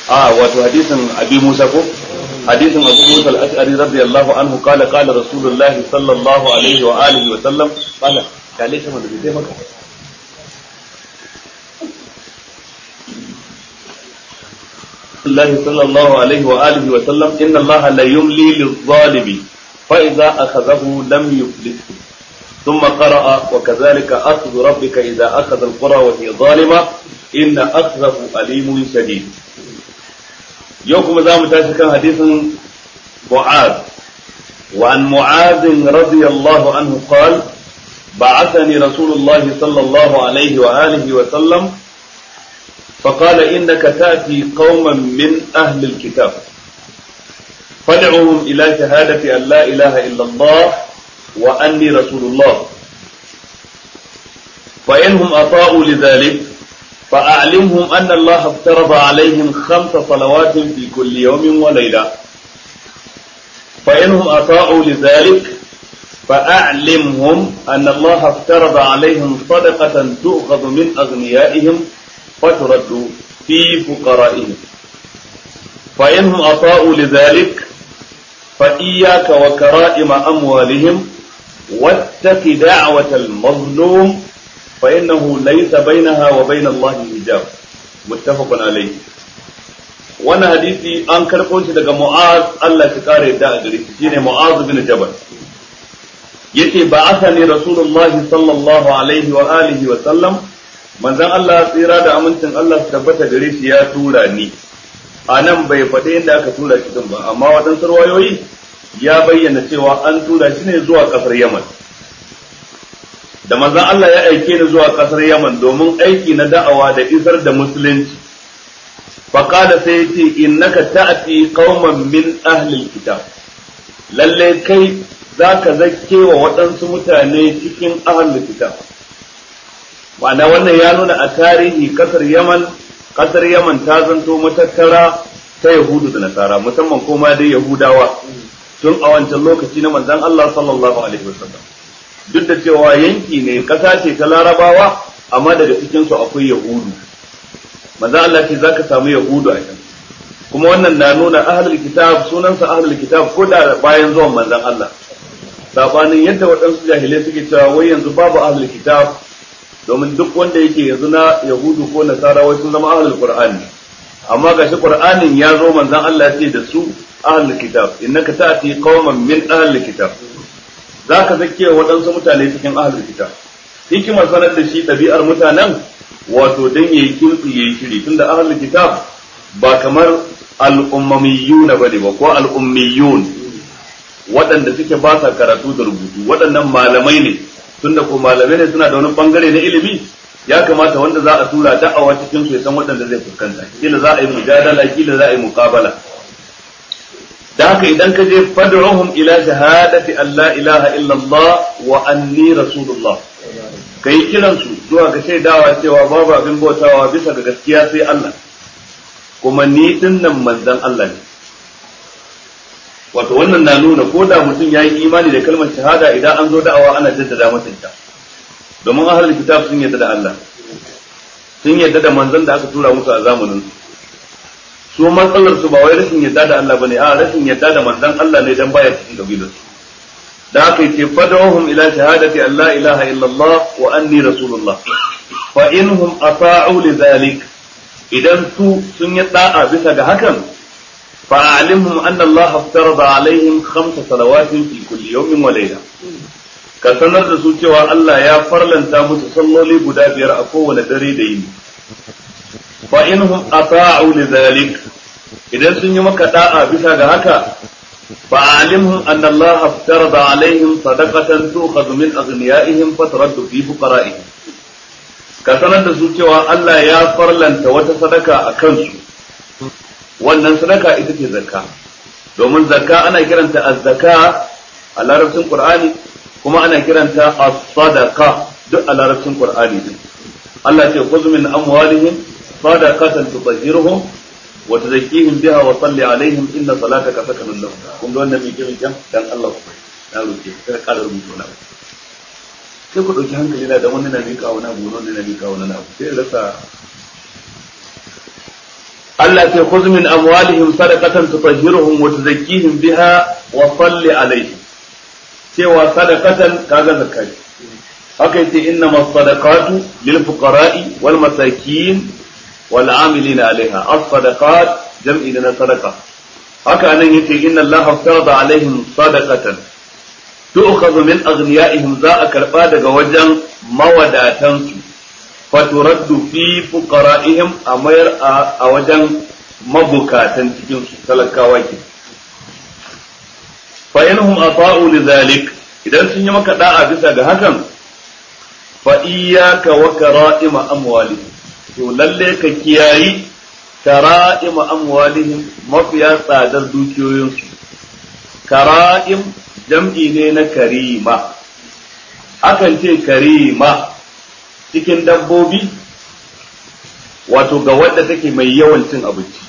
a wato hadisin abi musa ko hadisin abu musa al-ash'ari radiyallahu anhu qala qala rasulullah sallallahu alaihi wa alihi wa sallam qala kale shi da bai maka الله صلى الله عليه وآله وسلم إن الله لا يملي للظالم فإذا أخذه لم يفلته ثم قرأ وكذلك أخذ ربك إذا أخذ القرى وهي ظالمة إن أخذه أليم شديد يوكم زام تاشكا حديث معاذ وعن معاذ رضي الله عنه قال بعثني رسول الله صلى الله عليه وآله وسلم فقال إنك تأتي قوما من أهل الكتاب فادعوهم إلى شهادة أن لا إله إلا الله وأني رسول الله فإنهم أطاعوا لذلك فأعلمهم أن الله افترض عليهم خمس صلوات في كل يوم وليلة فإنهم أطاعوا لذلك فأعلمهم أن الله افترض عليهم صدقة تؤخذ من أغنيائهم فترد في فقرائهم فإنهم أطاعوا لذلك فإياك وكرائم أموالهم واتق دعوة المظلوم فإنه ليس بينها وبين الله حجاب متفق عليه وانا حديثي an karɓo shi daga Mu'az Allah ya kare da a gare shi shine Mu'az bin Jabal yace ba asani Rasulullahi sallallahu alaihi wa alihi wa sallam manzon Allah tsira da amincin Allah su tabbata gare shi ya tura ni a nan bai faɗi inda aka tura shi din ba amma waɗansu ruwayoyi ya bayyana cewa an tura shi ne zuwa ƙasar Yaman da manzon Allah ya aike ni zuwa ƙasar Yaman domin aiki na da'awa da isar da musulunci faqala sai yace innaka ta'ti qauman min ahli alkitab lalle kai zaka zakke wa waɗansu mutane cikin ahli kitab ma'ana wannan ya nuna a tarihi kasar Yaman kasar Yaman ta zanto matattara ta Yahudu da Nasara musamman kuma dai Yahudawa tun a wancan lokaci na manzon Allah sallallahu alaihi wasallam duk da cewa yanki ne kasa ce ta Larabawa amma daga cikin su akwai Yahudu manzon Allah ce zaka samu Yahudu a can kuma wannan na nuna ahlul kitab sunansa ahlul kitab ko da bayan zuwan manzon Allah sabanin yadda waɗansu jahilai suke cewa wai yanzu babu ahlul kitab domin duk wanda yake yanzu na yahudu ko nasara wai sun zama ahlul qur'ani amma gashi qur'anin ya zo manzon Allah ya ce da su ahlul kitab innaka ta'ti qauman min ahlul kitab zaka zake waɗansu mutane cikin ahlul kitab hikimar sanar da shi ɗabi'ar mutanen wato dan yayi kirki yayi shiri tunda ahlul kitab ba kamar al'ummiyuna bane ba ko al'ummiyun waɗanda suke ba sa karatu da rubutu waɗannan malamai ne tunda ko malamai ne suna da wani bangare na ilimi ya kamata wanda za a tura da'awa cikin su ya san waɗanda zai fuskanta kila za a yi mujadala kila za a yi muqabala da haka idan ka je fad'uhum ila shahadati an la ilaha illa Allah wa anni rasulullah kai kiran su zuwa ga shaidawa cewa babu abin bautawa bisa ga gaskiya sai Allah kuma ni dinnan manzon Allah ne wato wannan na nuna ko da mutum ya yi imani da kalmar shahada idan an zo da'awa ana jaddada masa ita domin ahlul kitab sun yadda da Allah sun yadda da manzon da aka tura musu a zamanin su su matsalar su ba wai rashin yadda da Allah bane a rashin yadda da manzon Allah ne dan baya cikin kabilar su da aka yi ce fadawhum ila shahadati an la ilaha illallah wa anni rasulullah fa inhum ata'u lidhalik idan su sun yi da'a bisa ga hakan فأعلمهم أن الله افترض عليهم خمس صلوات في كل يوم وليلة ka sanar da su cewa Allah ya farlanta musu salloli guda biyar a kowane dare da yini fa inhum ata'u lidhalik idan sun yi maka da'a bisa ga haka fa alimhum anna Allah aftarada alaihim sadaqatan tu'khadhu min aghniyaihim fataraddu fi fuqara'ihim ka sanar da su cewa Allah ya farlanta wata sadaka a kansu wannan sadaka ita ce zakka domin zakka ana kiranta az-zaka a larabcin qur'ani kuma ana kiranta as-sadaqa duk a larabcin qur'ani din Allah ce khudh min amwalihim sadaqatan tutahhiruhum wa tuzakkihim biha wa salli alaihim inna salataka sakanun lahum kun ga wannan mike mike dan Allah ku na roke ka kada rubutu na sai ku dauki hankali na da wannan na mika wani abu wannan na mika wani abu sai rasa Allah ce khudh min amwalihim sadaqatan tutahhiruhum wa tuzakkihim biha wa salli alaihim cewa sadaqatan kaga zakai haka yace innamas sadaqatu lil fuqara'i wal masakin wal amilina alaiha as sadaqat jam'i na sadaqa haka nan yace inna Allah farada alaihim sadaqatan tu'khadhu min aghniyaihim za a karba daga wajen mawadatansu faturaddu fi fuqara'ihim a mayar a wajen mabukatan cikin su talakawa ke fa inhum ata'u lidhalik idan sun yi maka da'a bisa ga hakan fa iyyaka wa kara'ima amwalihim to lalle ka kiyayi kara'ima amwalihim mafiya tsadar dukiyoyinsu kara'im jam'i ne na karima akan ce karima cikin dabbobi wato ga wadda take mai yawan cin abinci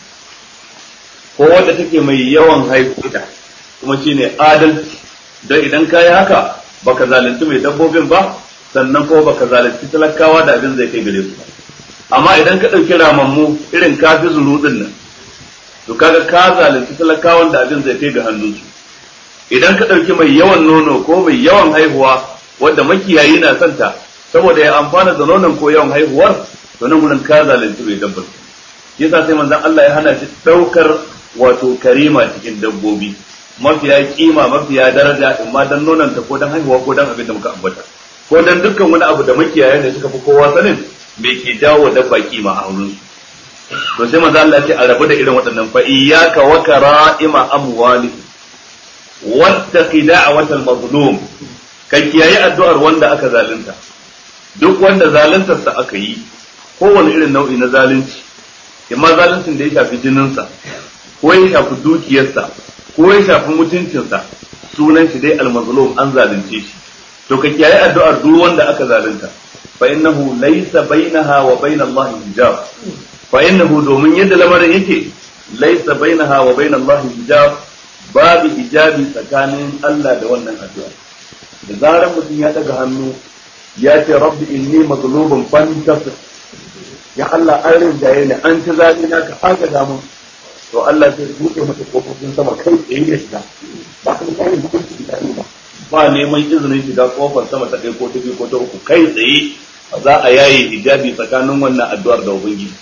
ko wadda take mai yawan haihuwa kuma shine adalci don idan ka yi haka baka zalunci mai dabbobin ba sannan kuma baka zalunci talakawa da abin zai kai gare su amma idan ka ɗauki ramammu irin kafi zurudin nan to kaga ka zalunci talakawan da abin zai kai ga hannunsu idan ka ɗauki mai yawan nono ko mai yawan haihuwa wadda makiyayi na santa saboda ya amfana da nonon ko yawan haihuwar to nan gurin ka zalunci bai dabbar yasa sai manzon Allah ya hana shi daukar wato karima cikin dabbobi mafiya kima mafiya daraja in ma dan nonon ta ko dan haihuwa ko dan abin da muka ambata ko dan dukkan wani abu da makiyaya ne suka fi kowa sanin me ke jawo dabba kima a wurin to sai manzon Allah ya ce a rabu da irin waɗannan fa iyyaka wa kara'ima amwalihim wattaqi da'watal mazlum ka kiyaye addu'ar wanda aka zalunta duk wanda zaluntarsa aka yi kowane irin nau'i na zalunci imma zaluncin da ya shafi jininsa ko ya shafi dukiyarsa ko ya shafi mutuncinsa sunan shi dai almazlum an zalunce shi to ka kiyaye addu'ar duk wanda aka zalunta fa innahu laysa bainaha wa bain Allah hijab fa innahu domin yadda lamarin yake laysa bainaha wa bain Allah hijab babu hijabi tsakanin Allah da wannan addu'a da zarar mutum ya daga hannu ya ce rabbi inni mazlubun fantasir ya Allah an rinjaye ni an ci zaɓi na ka aka damu to Allah sai buɗe mata kofofin sama kai tsaye ya shiga ba ka da hukunci da ba ba neman izinin shiga kofar sama ta ɗaya ko ta biyu ko ta uku kai tsaye za a yaye hijabi tsakanin wannan addu'ar da ubangiji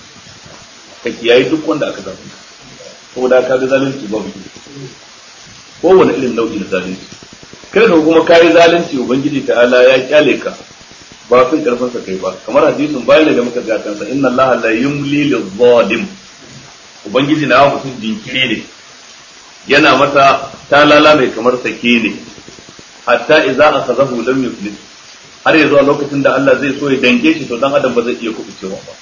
ka kiyaye duk wanda aka zaɓi saboda ka ga zalunci babu kowane irin nau'i na zalunci kai da kuma kayi zalunci ubangiji ta'ala ya kyale ka ba fin karfin sa kai ba kamar hadisin bayan da muka ga kansa inna allaha la yumli lil ubangiji na mutum jinkiri ne yana masa talala mai kamar sake ne hatta idza akhadahu lam yuflis har yanzu a lokacin da Allah zai so ya dange shi to dan adam ba zai iya kubucewa ba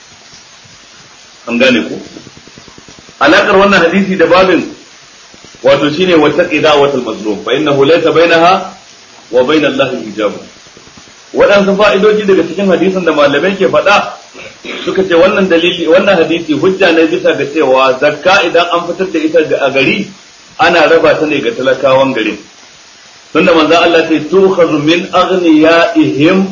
an gane ko alakar wannan hadisi da babin wato shine wata qidawatul mazlum fa innahu laysa bainaha wa bain Allah hijab waɗansu fa'idoji daga cikin hadisin da malamai ke faɗa suka ce wannan dalili wannan hadisi hujja ne bisa ga cewa zakka idan an fitar da ita a gari ana raba ta ne ga talakawan garin tunda manzo Allah ce tukhadhu min aghniyaihim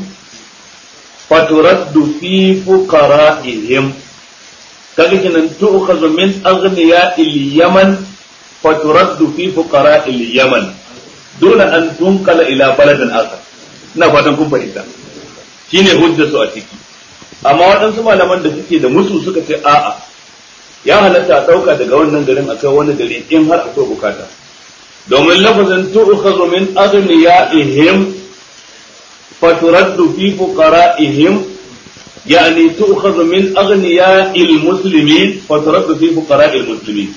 faturaddu fi fuqara'ihim kaga kinan tukhadhu min aghniya'il yaman faturaddu fi fuqara'il yaman duna an tunqala ila baladin akhar ina fatan kun fahimta shine hujja su a ciki amma waɗansu malaman da suke da musu suka ce a'a ya halatta a ɗauka daga wannan garin akai wani gari in har akwai bukata domin lafazin tu'khadhu min aghniyaihim faturaddu fi fuqara'ihim يعني تؤخذ من أغنياء المسلمين فترد في فقراء المسلمين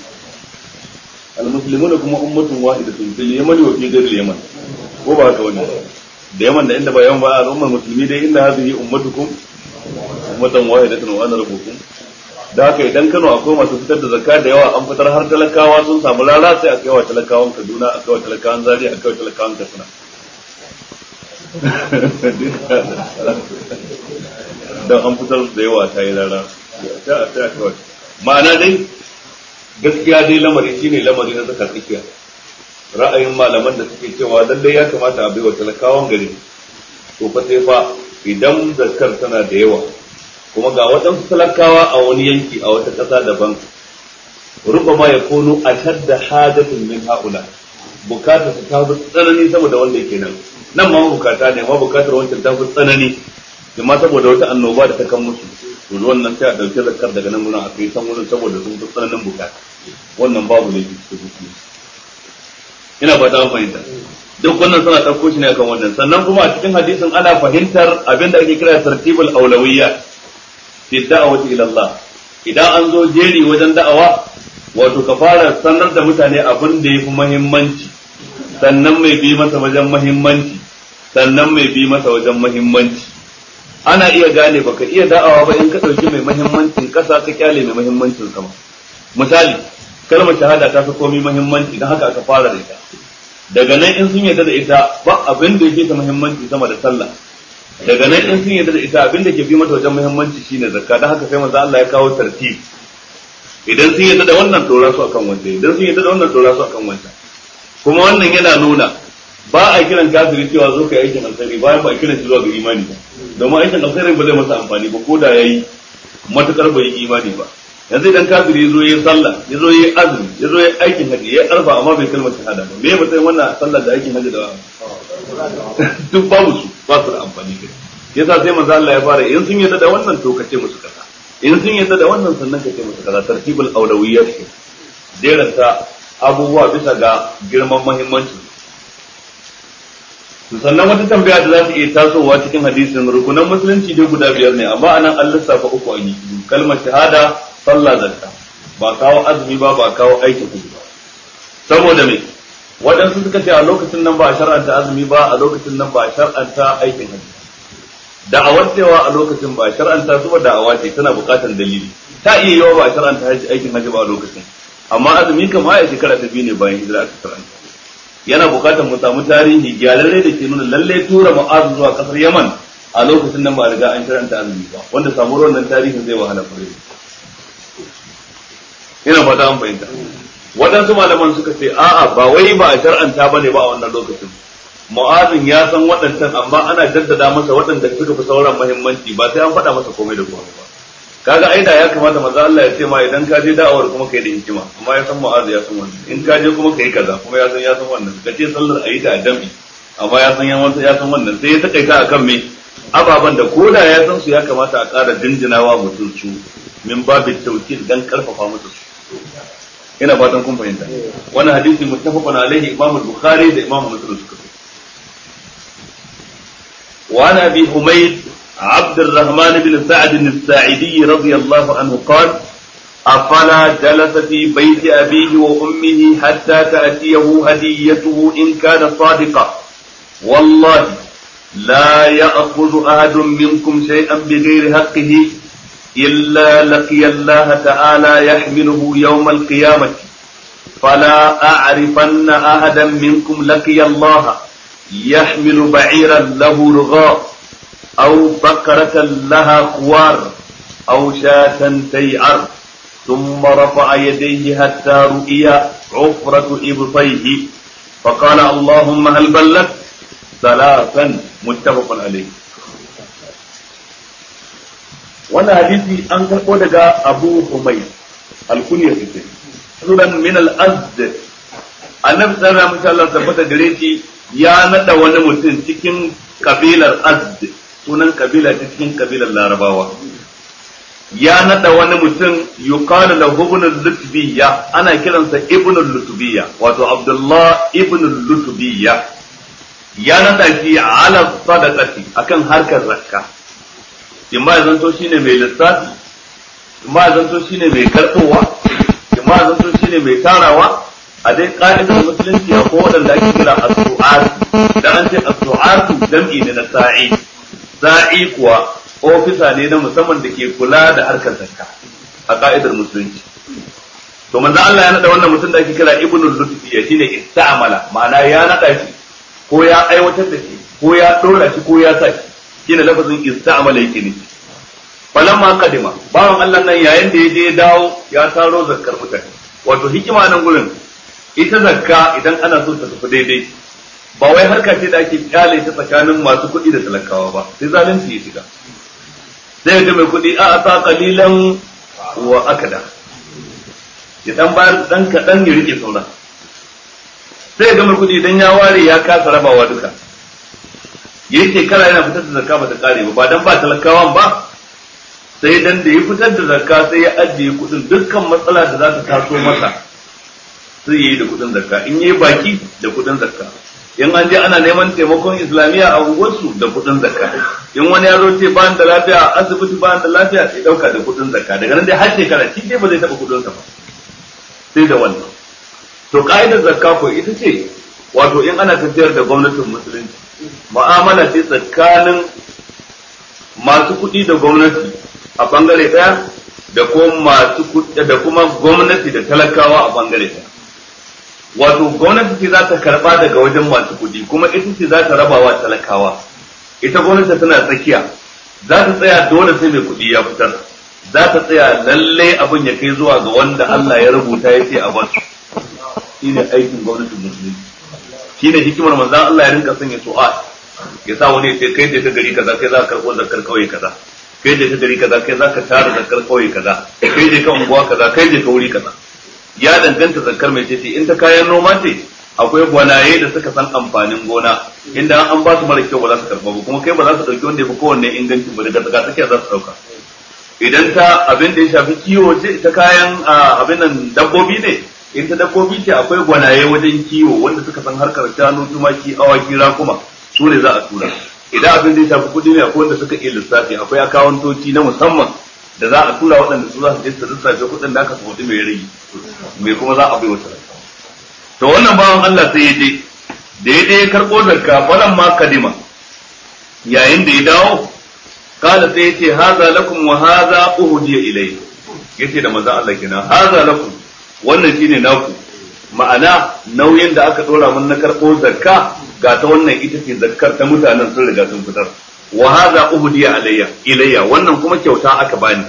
المسلمون كما أمة واحدة في اليمن وفي غير اليمن وبعد wannan da yaman da inda ba yawan ba al'ummar musulmi dai inda hadhihi ummatukum ummatan wahidatan wa ana rabbukum da haka idan Kano akwai masu fitar da zakka da yawa an fitar har talakawa sun samu rara sai a kai wa talakawan Kaduna a kai wa talakawan Zaria a kai wa talakawan Katsina don an fitar da yawa ta yi rara ma'ana dai gaskiya dai lamari shine lamari na zaka tsakiya ra'ayin malaman da suke cewa lallai ya kamata a bai wa talakawan gari to fa sai fa idan zakar tana da yawa kuma ga waɗansu talakawa a wani yanki a wata ƙasa daban rubama ya kono a shadda hajatun min haula bukata su ta fi tsanani saboda wanda yake nan nan ma bukata ne ma bukatar wancan ta fi tsanani amma saboda wata annoba da ta kan musu to wannan sai a dauke zakar daga nan gurin a kai san wurin saboda sun fi tsananin bukata wannan babu ne su ina ba ta fahimta duk wannan suna ɗauko shi ne akan wannan sannan kuma a cikin hadisin ana fahimtar abin da ake kira tartibul aulawiyya fi da'awati ila Allah idan an zo jeri wajen da'awa wato ka fara sanar da mutane abin da yafi muhimmanci sannan mai bi masa wajen muhimmanci sannan mai bi masa wajen muhimmanci ana iya gane baka iya da'awa ba in ka ɗauki mai muhimmancin ƙasa ka kyale mai muhimmancin sama misali kalmar shahada ta fi komai muhimmanci don haka aka fara da ita daga nan in sun yarda da ita ba abin da yake ta muhimmanci sama da sallah daga nan in sun yarda da ita abin da ke fi mata wajen muhimmanci shine zakka don haka sai manzo Allah ya kawo tartib idan sun yarda da wannan dora su akan wanda idan sun yarda da wannan dora su akan wanda kuma wannan yana nuna ba a kiran kafiri cewa zo kai aikin alkhairi bayan ba a kiran shi zuwa ga imani ba domin aikin alkhairi ba zai masa amfani ba ko da yayi matukar bai yi imani ba yanzu idan kafiri ya zo ya sallah ya zo ya azumi ya zo ya aikin haji ya arfa amma bai kalmar shahada ba me ya matsayin wannan sallah da aikin haji da duk babu su ba su da amfani kai yasa sai manzo Allah ya fara in sun yadda da wannan to kace musu kaza in sun yadda da wannan sannan kace musu kaza tartibul awlawiyyat ke jeranta abubuwa bisa ga girman muhimmanci sannan wata tambaya da za ta iya tasowa cikin hadisin rukunan musulunci dai guda biyar ne amma anan an lissafa uku a yi kalmar shahada sallah zakka ba kawo azumi ba ba kawo aikin kudu ba saboda me waɗansu suka ce a lokacin nan ba a shar'anta azumi ba a lokacin nan ba a shar'anta aikin hajji da'awar cewa a lokacin ba a shar'anta su ba da'awa ce tana buƙatar dalili ta iya yawa ba a shar'anta aikin hajji ba a lokacin amma azumi kam a shekara ta biyu ne bayan hijira aka shar'anta yana buƙatar mu samu tarihi gyararre da ke nuna lalle tura mu'azu zuwa ƙasar yaman a lokacin nan ba a riga an shar'anta azumi ba wanda samuwar wannan tarihin zai wahala fure ina fata an fahimta waɗansu malaman suka ce a'a ba wai ba a shar'anta bane ba a wannan lokacin mu'azin ya san waɗancan amma ana jaddada masa waɗanda suka fi sauran muhimmanci ba sai an faɗa masa komai da komai ba kaga ai da ya kamata manzo Allah ya ce ma idan ka je da'awar kuma kai da hikima amma ya san mu'azi ya san wannan in ka je kuma kai kaza kuma ya san ya san wannan ka ce sallar ayi da jami amma ya san ya san wannan sai ya takaita akan me ababan da koda ya san su ya kamata a ƙara jinjinawa mutum su min babin tawkil dan karfafa musu su ina fatan kun fahimta wannan hadisi muttafaqun alaihi imam al-bukhari da imam muslim suka fi wa ana bi humayd عبد الرحمن بن سعد الساعدي رضي الله عنه قال أفلا جلس في بيت أبيه وأمه حتى تأتيه هديته إن كان صادقا والله لا يأخذ أحد منكم شيئا بغير حقه إلا لقي الله تعالى يحمله يوم القيامة فلا أعرفن أحدا منكم لقي الله يحمل بعيرا له رغاء أو بقرة لها خوار أو شاة تيعر ثم رفع يديه حتى رؤي عفرة إبطيه فقال اللهم هل بلغت ثلاثا متفق عليه wannan hadisi an karɓo daga abu humay alkunya su sunan min al-azd annabi sallallahu alaihi wasallam tabbata gare shi ya nada wani mutum cikin kabilar azd sunan kabila ta cikin kabilar larabawa ya nada wani mutum yuqalu lahu ibn lutbiyya ana kiransa ibn lutbiyya wato abdullah ibn lutbiyya ya nada shi ala sadaqati akan harkar zakka in ma zanto shine mai lissafi in ma zanto shine mai karɓowa in ma zanto shine mai tarawa a dai ka'idar musulunci a ko waɗanda ake kira as-su'atu dan an ce as-su'atu jam'i ne na sa'i sa'i kuwa ofisa ne na musamman da ke kula da harkar zakka a ka'idar musulunci to manzo Allah ya nada wannan mutum da ake kira ibnu lutfi ya shine ista'mala ma'ana ya nada shi ko ya aiwatar da shi ko ya dora shi ko ya sa shi shine lafazin ista'mala yake ne falamma kadima bawan Allah nan yayin da ya je dawo ya taro zakkar mutane wato hikima nan gurin ita zakka idan ana so ta tafi daidai ba wai harka ce da ake kyale ta tsakanin masu kuɗi da talakawa ba sai zalunci ya shiga sai ga mai kuɗi a ata qalilan wa akada ya dan bayar dan kaɗan ya rike sauran sai ga mai kuɗi idan ya ware ya kasa rabawa duka yayi shekara yana fitar da zakka ba ta kare ba ba dan ba talakawan ba sai dan da ya fitar da zakka sai ya ajiye kuɗin dukkan matsala da za ta taso masa sai yayi da kuɗin zakka in yayi baki da kuɗin zakka in an je ana neman taimakon islamiyya a unguwarsu da kuɗin zakka in wani ya zo ce ba da lafiya a asibiti ba da lafiya sai dauka da kuɗin zakka daga nan dai har shekara shi dai ba zai taɓa kuɗin sa ba sai da wannan to ka'idar zakka ko ita ce wato in ana tafiyar da gwamnatin musulunci mu'amala ce tsakanin masu kuɗi da gwamnati a bangare ɗaya da kuma masu da kuma gwamnati da talakawa a bangare ɗaya wato gwamnati ce za ta karba daga wajen masu kuɗi kuma ita ce za ta rabawa talakawa ita gwamnati tana tsakiya za ta tsaya dole sai mai kuɗi ya fitar za ta tsaya lalle abin ya kai zuwa ga wanda Allah ya rubuta ya ce a basu shine aikin gwamnatin musulunci shine hikimar manzon Allah ya rinka sanya su'a ya sa wani ya ce kai da ka gari kaza kai za ka karɓo zakar kauye kaza kai da ka gari kaza kai za ka tara zakar kauye kaza kai da ka unguwa kaza kai da ka wuri kaza ya danganta zakar mai ce in ta kayan noma ce akwai gwanaye da suka san amfanin gona inda an ba su mara kyau ba za su karba ba kuma kai ba za su dauki wanda ya fi kowanne inganci ba daga tsaka tsakiya za su dauka idan ta abin da ya shafi kiwo ce ta kayan abin nan dabbobi ne in ta dabbobi ce akwai gwanaye wajen kiwo wanda suka san harkar shanu tumaki awaki rakuma su ne za a tura idan abin da ya shafi kudi ne akwai wanda suka iya lissafi akwai akawantoci na musamman da za a tura waɗanda su za su je su lissafe kuɗin da aka samu mai rage mai kuma za a bai wata to wannan bawan Allah sai ya je da ya je ya karɓo zakka falan ma kadima yayin da ya dawo kala sai ya ce haza lakum wa haza uhudiya ilayhi yace da manzon Allah kenan haza lakum wannan shine naku ma'ana nauyin da aka dora mun na karɓo zakka ga ta wannan ita ce zakkar ta mutanen sun riga sun fitar wa hadha uhdiya alayya ilayya wannan kuma kyauta aka bani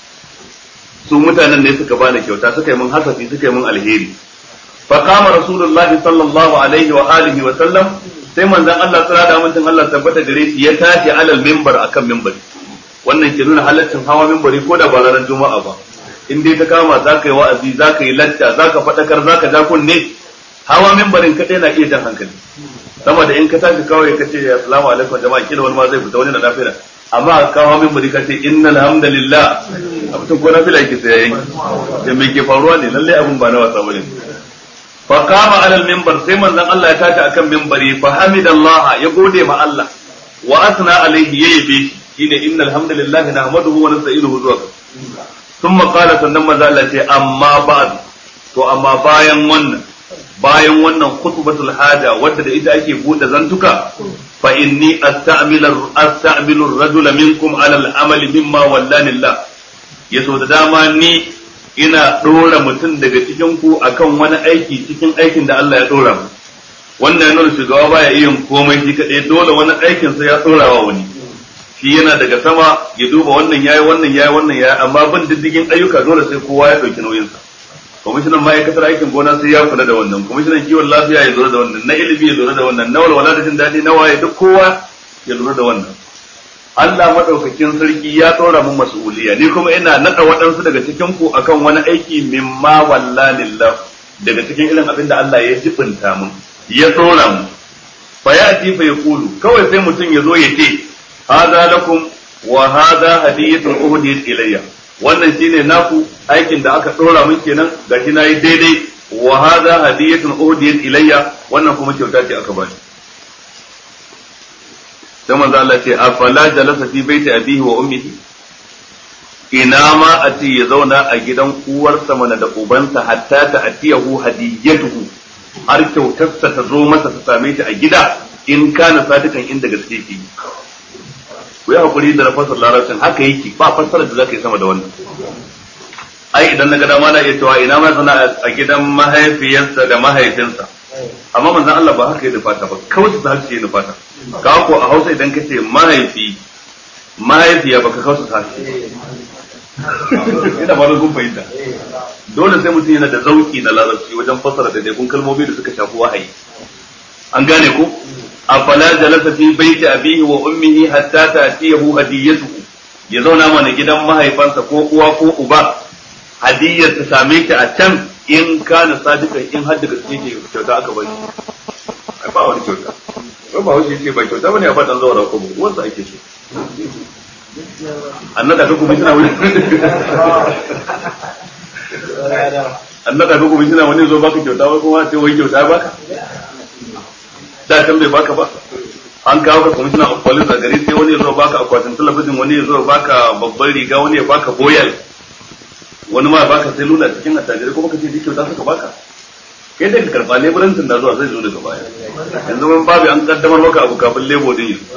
su mutanen ne suka bani kyauta suka yi mun hasafi suka yi mun alheri fa qama rasulullahi sallallahu alaihi wa alihi wa sallam sai manzon Allah tsara da mutun Allah tabbata gare shi ya tashi alal minbar akan minbari wannan ke nuna halaccin hawa minbari ko da ba ranar juma'a ba in dai ta kama za ka yi wa'azi za ka yi lacca za ka faɗakar za ka ja kunne hawa minbarin kaɗai na iya jan hankali sama da in ka tashi kawai ka ce assalamu alaikum jama'a kila wani ma zai fita wani na nafila amma ka kawo min bari ka ce innal hamdalillah a mutum ko nafila yake sai yayin da me ke faruwa ne lalle abin ba na wasa bane fa qama alal minbar sai manzon Allah ya tashi akan minbari fa hamidallah ya gode ma Allah wa asna alaihi yayi shine innal hamdalillah nahmaduhu wa nasta'inuhu zuwa thumma qala sannan manzon Allah ce amma ba'd to amma bayan wannan bayan wannan khutbatul haja wadda da ita ake bude zantuka fa inni asta'milu asta'milu ar-rajula minkum 'ala al-amal mimma wallani Allah yaso da dama ni ina dora mutum daga cikin ku akan wani aiki cikin aikin da Allah ya dora mu wannan nuna shugaba baya iya komai shi kadai dole wani aikin sa ya dora wa wani shi yana daga sama ya duba wannan yayi wannan yayi wannan yayi amma bin diddigin ayyuka dole sai kowa ya dauki nauyin sa kwamishinan ma'aikatar aikin gona sai ya kula da wannan kwamishinan kiwon lafiya ya lura da wannan na ilimi ya lura da wannan na walwala da jin daɗi na waye duk kowa ya lura da wannan Allah madaukakin sarki ya tsora mun mas'uliya ni kuma ina nada waɗansu daga cikin ku akan wani aiki mimma wallanillah daga cikin irin abin da Allah ya jibinta mun ya tsora mu fa ya'ti fa yaqulu kawai sai mutum ya zo ya ce hadha lakum wa hadha hadiyatun uhdiyat ilayya wannan shine naku aikin da aka dora min kenan gashi nayi daidai wa hadha hadiyatun uhdiyat ilayya wannan kuma kyauta ce aka bani sai manzo Allah ce afala jalasa fi baiti abihi wa ummihi ina ma a ce ya zauna a gidan uwarsa mana da ubansa hatta ta atiyahu hadiyatuhu har kyautarsa ta zo masa ta same shi a gida in kana sadikan inda gaske ke ku yi hakuri da fasar larabcin haka yake ba fassara da zaka yi sama da wannan ai idan naga dama na iya cewa ina ma sana a gidan mahaifiyarsa da mahaifinsa amma manzon Allah ba haka ya nufata ba kawai ta harshe ya nufata ka ko a Hausa idan kace mahaifi mahaifiya baka kausa ta harshe ina ba kun fahimta dole sai mutum yana da zauki na larabci wajen fassara da daikun kalmomi da suka shafi wahayi an gane ko afala jalasa fi baiti abihi wa ummihi hatta ta'tiyahu hadiyatuhu ya zauna mana gidan mahaifansa ko uwa ko uba hadiyar ta same ta a can in kana sadikan in har da gaske ke kyauta aka bari ai ba wani kyauta ko ba wuce ce ba kyauta bane a fadan zuwa ko ba wanda ake so annada ka kuma suna wani annada ka kuma suna wani zo baka kyauta wai kuma sai wai kyauta baka da can bai baka ba an kawo ka kwamishina of police a gari sai wani ya zo baka akwatin talabijin wani ya zo baka babban riga wani ya baka boyal wani ma baka sai lula cikin attajirai kuma ka ce duk kyauta suka baka kai da ka karba leburancin da zuwa zai zo daga baya yanzu mun babu an kaddamar maka abu kafin lebo din yi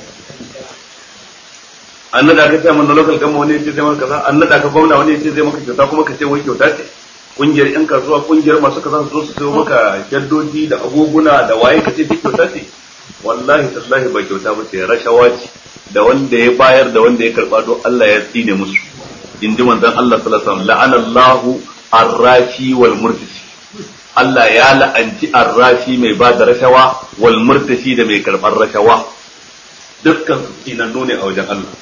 an nada ka ce man da local gama wani ya ce zai maka kaza an nada ka gwamna wani ya ce zai maka kyauta kuma ka ce wai kyauta ce kungiyar yan kasuwa kungiyar masu kaza su zo su sayo maka shaddoji da agoguna da waye ka ce duk kyauta ce wallahi tallahi ba kyauta ba ce rashawa ce da wanda ya bayar da wanda ya karba don Allah ya tsine musu in ji manzon Allah sallallahu alaihi wasallam la'ana Allahu arrashi wal murtisi Allah ya la'anci arrashi mai ba da rashawa wal murtisi da mai karbar rashawa dukkan su tsinannu ne a wajen Allah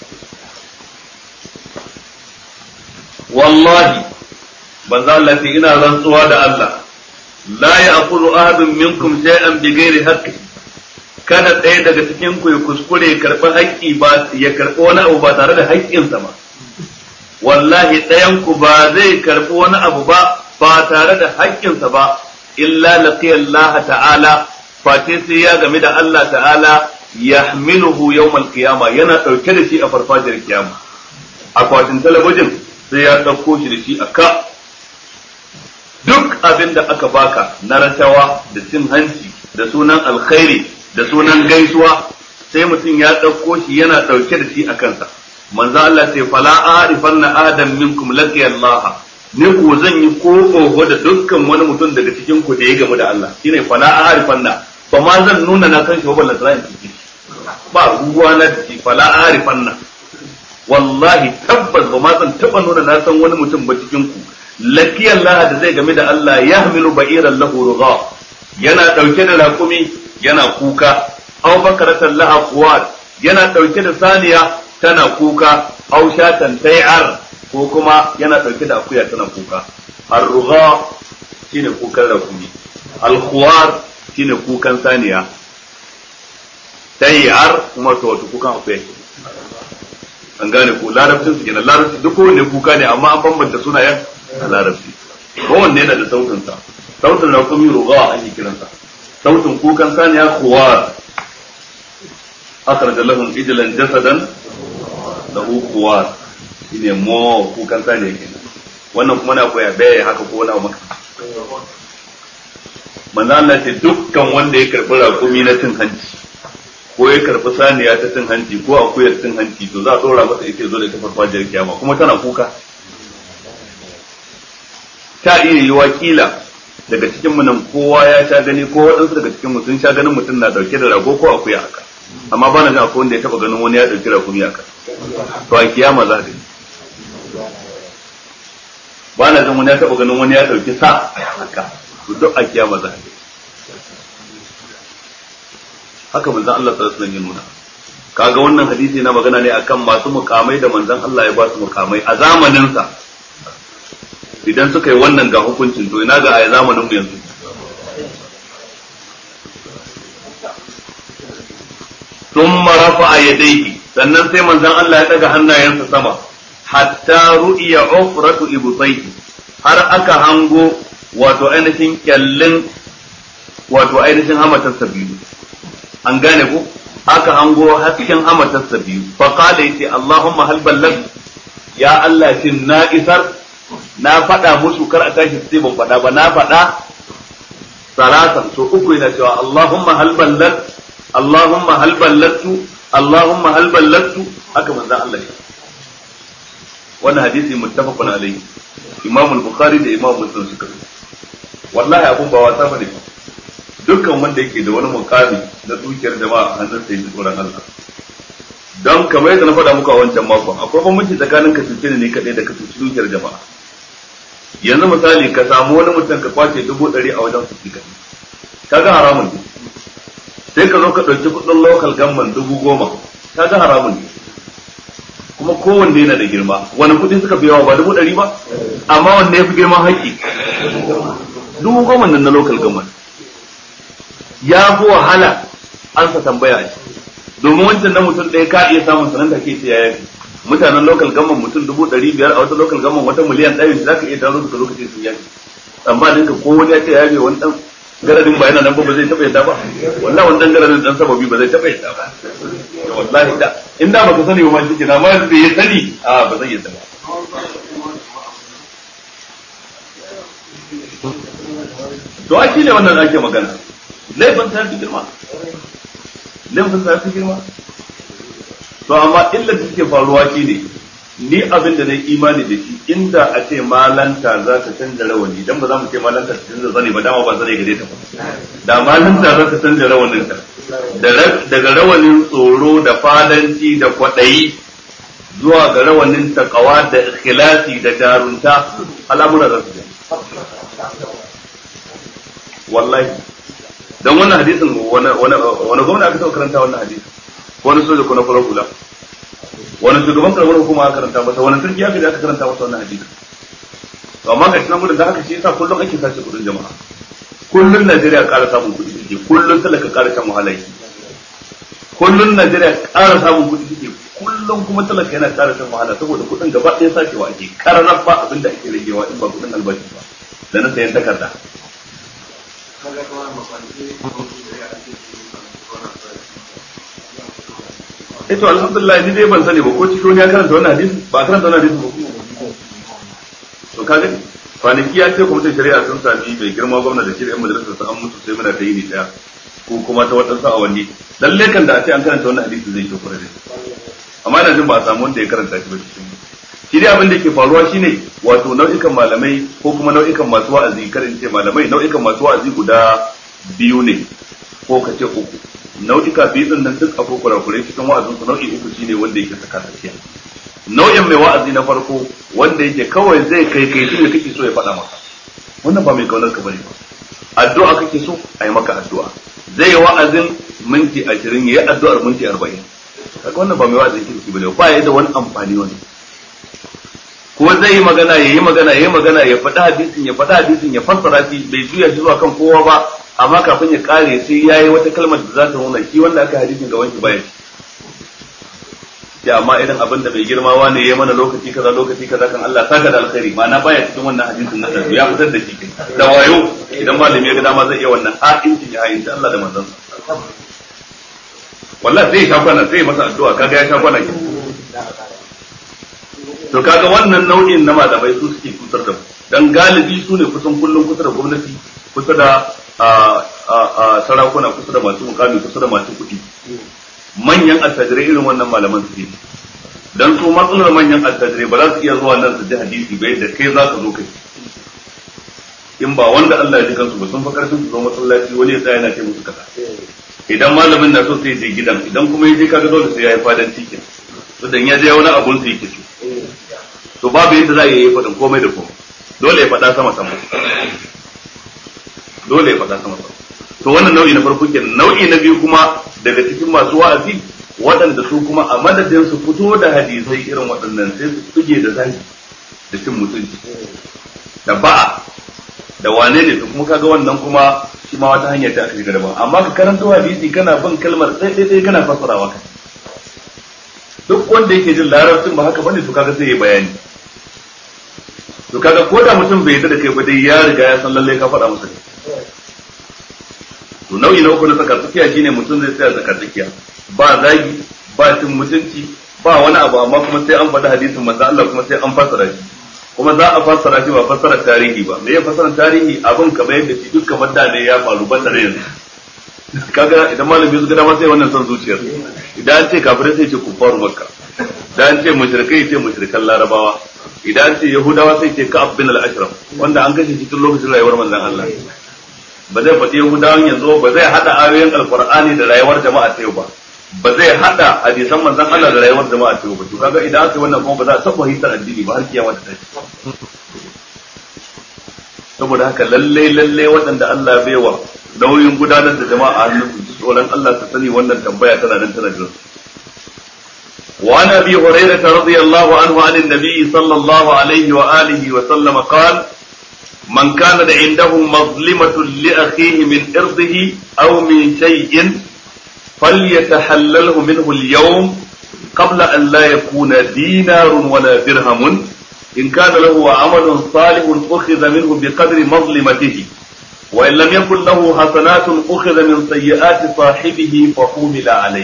wallahi banza Allah ce ina rantsuwa da Allah la ya'khudhu ahadun minkum shay'an bighairi haqqi kada ɗaya daga cikin ku ya kuskure ya karɓi haƙƙi ba ya karɓi wani abu ba tare da haƙƙinsa ba wallahi ɗayan ku ba zai karɓi wani abu ba ba tare da haƙƙinsa ba illa laqiya Allah ta'ala face sai ya game da Allah ta'ala yahmiluhu yawmal qiyama yana ɗauke da shi a farfajiyar kiyama akwatin talabijin sai ya ɗauko shi da shi a ka duk abin da aka baka na rashawa da cin hanci da sunan alkhairi da sunan gaisuwa sai mutum ya ɗauko shi yana ɗauke da shi a kansa manzo Allah sai fala arifanna adam minkum laqiya Allah ni ko zan yi ko oho da dukkan wani mutum daga cikin ku da ya gamu da Allah shine fala arifanna ba ma zan nuna na kan shi ba ballan tsayin ciki ba ruwa na da shi fala arifanna wallahi tabbas ba ma zan taba nuna na san wani mutum ba cikin ku laqiya Allah da zai game da Allah yahmilu ba'iran lahu rugha yana dauke da raƙumi yana kuka aw bakaratan laha quwat yana dauke da saniya tana kuka aw shatan tayar ko kuma yana dauke da akuya tana kuka ar-rugha shine kukan rakumi al-khuwar shine kukan saniya tayar kuma to wato kukan akuya an gane ko larabcin su kenan larabci duk kowanne kuka ne amma an bambanta sunayen a larabci kowanne yana da sautin sa sautin rakumi rugha ake kiransa sautin kukan saniya kuwa akhraja lahum ijlan jasadan lahu kuwa shine mo kukan saniya kenan wannan kuma na koya bai haka ko wani maka manzo Allah ce dukkan wanda ya karbi rakumi na cin hanci ko ya karbi saniya ta cin hanci ko akuyar cin hanci to za a dora masa ita zo da ta farfajiyar kiyama kuma tana kuka ta iya yi wakila daga cikin mu nan kowa ya sha gani ko waɗansu daga cikin mu sun sha ganin mutum na dauke da rago ko akuya haka amma ba na jin akwai wanda ya taba ganin wani ya dauki rakumi haka to a kiyama za ka ba na jin wani ya taba ganin wani ya dauki sa haka to duk a kiyama za ka haka manzon Allah sallallahu alaihi wasallam ya nuna kaga wannan hadisi na magana ne akan masu mukamai da manzon Allah ya ba su mukamai a zamanin sa idan suka yi wannan ga hukuncin to ina ga a zamanin mu yanzu thumma rafa'a yadayhi sannan sai manzon Allah ya daga hannayensa sama hatta ru'iya ufratu ibtayhi har aka hango wato ainihin kyallin wato ainihin hamatarsa biyu an gane ko aka hango hasken hamatarsa biyu fa qala yace Allahumma hal ballag ya Allah shin na isar na faɗa musu kar a tashi sai ban faɗa ba na faɗa salatan so uku yana cewa Allahumma hal ballag Allahumma hal ballagtu Allahumma hal ballagtu haka manzon Allah ya wannan hadisi muttafaqun alayhi Imam al-Bukhari da Imam Muslim suka wallahi abun ba wasa bane dukkan wanda yake da wani mukami na dukiyar jama'a a hannun sai tsoron Allah don kamar yadda na faɗa muku a wancan makon akwai bambanci tsakanin ka cuce ne kadai da ka cuci dukiyar jama'a yanzu misali ka samu wani mutum ka kwace dubu ɗari a wajen su kadai kaga haramun ne sai ka zo ka ɗauki kuɗin local gamman dubu goma kaga haramun ne kuma kuma kowanne yana da girma wani kuɗi suka fi yawa ba dubu ɗari ba amma wanne ya fi girman haƙƙi dubu goma nan na local government ya fi wahala an sa tambaya a domin wancan na mutum ɗaya ka iya samun sanan da ke ce ya yafi mutanen local government mutum dubu ɗari biyar a wata local government wata miliyan ɗari za ka iya taro su lokacin sun yafi amma dinka ko wani ya ce ya yafi wani ɗan garadin ba yana nan ba zai taɓa yadda ba wallahi wani ɗan garadin ɗan sababi ba zai taɓa yadda ba wallahi da in da baka sani ba ma shi na ma da ya sani a ba zai yadda ba to a shi ne wannan ake magana laifin ta fi girma laifin ta fi girma to amma illa da suke faruwa shi ne ni abin da na yi imani da shi inda a ce malanta za ta canza rawani dan ba za mu ce malanta ta canza zane ba dama ba zane gare ta ba da malanta za ta canza rawanin ta daga rawanin tsoro da fadanci da kwaɗayi zuwa ga rawanin takawa da ikhlasi da jarunta al'amura za su wallahi don wannan hadisin wani gwamna aka taɓa karanta wannan hadisin wani soja ko na farar hula wani shugaban karamar hukuma aka karanta masa wani sarki aka aka karanta masa wannan hadisin to amma ga shi nan gudun da haka shi yasa kullum ake sace kudin jama'a kullum Najeriya ƙara samun kuɗi take kullum talaka ƙara shan wahala yake kullum Najeriya ƙara samun kuɗi take kullum kuma talaka yana ƙara shan wahala saboda kuɗin gaba ɗaya sacewa ake kararar ba abin da ake ragewa in ba kuɗin albashi ba da na sayan takarda Ito alhamdulillah ni dai ban sani ba ko cikin ya karanta wannan hadisi ba karanta wannan hadisi ba to kaga kwanaki ya ce kwamitin shari'a sun sami mai girma gwamna da shirin majalisar sa an mutu sai muna ta yi ni daya ko kuma ta waɗansu awanni lalle kan da a ce an karanta wannan hadisi zai kyau kwarai amma ina jin ba a samu wanda ya karanta shi ba cikin shi dai abin da ke faruwa shine wato nau'ikan malamai ko kuma nau'ikan masu wa'azi karin ce malamai nau'ikan masu wa'azi guda biyu ne ko ka ce uku nau'ika biyu din nan duk akwai kurakurai cikin wa'azin su nau'i uku shine wanda yake saka tsakiya nau'in mai wa'azi na farko wanda yake kawai zai kai kai shi ne kake so ya faɗa maka wannan ba mai kaunar ka bane ba addu'a kake so a yi maka addu'a zai yi wa'azin minti ashirin ya yi addu'ar minti arba'in kaga wannan ba mai wa'azin kirki bane ba ya da wani amfani wani ko zai yi magana ya yi magana ya yi magana ya faɗi hadisin ya faɗi hadisin ya fassara shi bai juya shi zuwa kan kowa ba amma kafin ya kare sai ya yi wata kalmar da za ta nuna shi wanda aka hadisin ga wanki baya ya amma irin abin da bai girma wane ya mana lokaci kaza lokaci kaza kan Allah saka da alkhairi ma'ana baya cikin wannan hadisin na da ya fitar da shi da wayo idan malami ya ga dama zai iya wannan ha'inci ya ha'inci Allah da manzon wallahi zai sha kwana zai masa addu'a kaga ya sha kwana ke to kaga wannan nau'in na malamai su suke kutar da mu dan galibi su ne kusan kullum kusa da gwamnati kusa da sarakuna kusa da masu mukami kusa da masu kuɗi manyan attajirai irin wannan malaman su ne dan su matsalar manyan attajirai ba za su iya zuwa nan su ji hadisi ba yadda kai za ka zo kai in ba wanda Allah ya ji kansu ba sun fa karfin su zo masallaci wani ya tsaya yana ce musu kaza idan malamin na so sai je gidan idan kuma ya je kaga dole sai ya yi fadan cikin to dan ya je wani abun su yake so to babu yadda za a yi faɗin komai da komai dole ya faɗa sama sama dole ya faɗa sama sama to wannan nau'i na farko kenan nau'i na biyu kuma daga cikin masu wa'azi waɗanda su kuma a madadin su fito da hadisai irin waɗannan sai su tuge da zagi da cin mutunci da ba'a da wane ne to kuma kaga wannan kuma shi ma wata hanya ta aka shiga daban amma ka karanta hadisi kana bin kalmar sai dai kana fassarawa kai duk wanda yake jin larabcin ba haka bane to kaga sai ya bayani to kaga ko da mutum bai yarda da kai ba dai ya riga ya san lalle ka faɗa masa to nau'i na uku na tsaka tsakiya shine mutum zai tsaya tsaka tsakiya ba zagi ba cin mutunci ba wani abu amma kuma sai an faɗi hadisin manzo Allah kuma sai an fassara shi kuma za a fassara shi ba fassara tarihi ba me ya fassara tarihi abin kamar yadda shi duk kamar da ne ya faru ban da yanzu kaga idan malami su gada ma sai wannan son zuciyar idan an ce kafirai sai ce kufaru makka idan an ce mushrikai ce mushrikan larabawa idan an ce yahudawa sai ce ka'ab bin al-ashraf wanda an kashe cikin lokacin rayuwar manzon Allah ba zai faɗi yahudawan yanzu ba zai hada ayoyin alqur'ani da rayuwar jama'a ta yau ba ba zai hada hadisan manzon Allah da rayuwar jama'a ta yau ba to kaga idan aka yi wannan kuma ba za a taɓa hitar addini ba har kiyama ta tashi saboda haka lalle lalle waɗanda Allah bai wa nauyin gudanar da jama'a a hannun su tsoron Allah ta sani wannan tambaya tana nan tana jira وعن ابي هريره رضي الله عنه عن النبي صلى الله عليه واله وسلم قال من كان عنده مظلمه لاخيه من ارضه او من شيء فليتحلله منه اليوم قبل ان لا يكون دينار ولا درهم ان كان له عمل صالح اخذ منه بقدر مظلمته وان لم يكن له حسنات اخذ من سيئات صاحبه فحمل عليه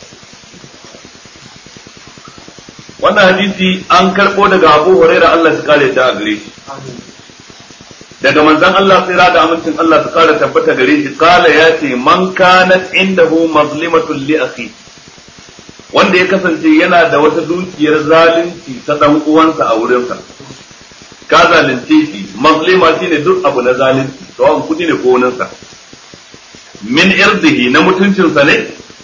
wannan hadisi an karɓo daga Abu Hurairah Allah ya kare ta a gare shi daga manzon Allah tsira da amincin Allah su kare tabbata gare shi kala ya ce man kanat indahu mazlimatun li akhi wanda ya kasance yana da wata dukiyar zalunci ta dan uwansa a wurinsa ka zalunce shi mazlima shine duk abu na zalunci sawan kudi ne ko wani min irdihi na mutuncinsa ne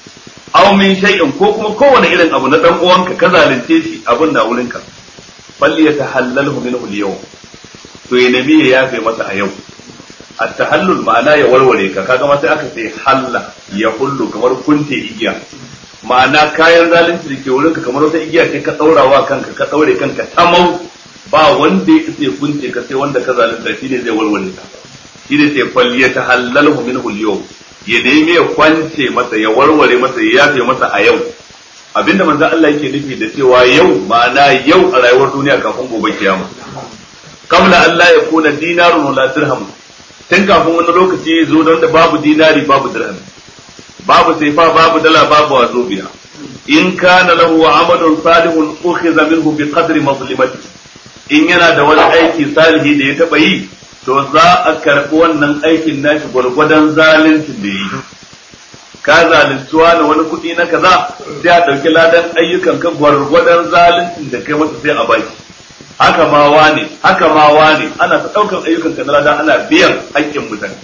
aw min shay'in ko kuma kowane irin abu na dan uwanka ka zalunce shi abin na wurinka falli yatahallalhu minhu al-yawm to ya nemi ya yafe masa a yau at-tahallul ma'ana ya warware ka kaga ma sai aka ce halla ya hullu kamar kunte igiya ma'ana kayan zalunci da ke wurinka kamar wata igiya ce ka daurawa kanka ka daure kanka tamau ba wanda ya ce kunce ka sai wanda ka zalunta shi ne zai warware ka shi ne sai falli yatahallalhu minhu al-yawm ya nemi ya kwance masa ya warware masa ya yafe masa a yau abinda manzo Allah yake nufi da cewa yau ma'ana yau a rayuwar duniya kafin gobe kiyama kabla Allah ya kuna dinarun wala dirham tun kafin wani lokaci ya zo don da babu dinari babu dirham babu saifa babu dala babu wazobiya in kana lahu amalun salihun ukhiza minhu bi qadri mazlimati in yana da wani aiki salihi da ya taba yi to za a karɓi wannan aikin nashi gwargwadon zaluncin da yi ka zaluntuwa na wani kuɗi na kaza sai a ɗauki ladan ayyukan ka gwargwadon zaluncin da kai masa sai a baki haka ma wane haka ma wane ana ta ɗaukan ayyukan ka na ladan ana biyan haƙƙin mutane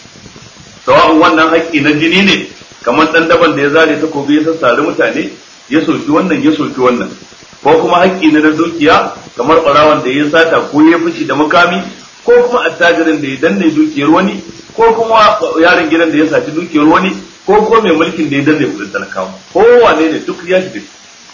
sawa'un wannan haƙƙi na jini ne kamar ɗan daban da ya zare takobi ya sassare mutane ya soki wannan ya soki wannan ko kuma haƙƙi na dukiya kamar ɓarawan da ya sata ko ya fushi da makami ko kuma attajirin da ya danne dukiyar wani ko kuma yaron gidan da ya saci dukiyar wani ko kuma mai mulkin da ya danne kudin talakawa ko wane ne duk ya shiga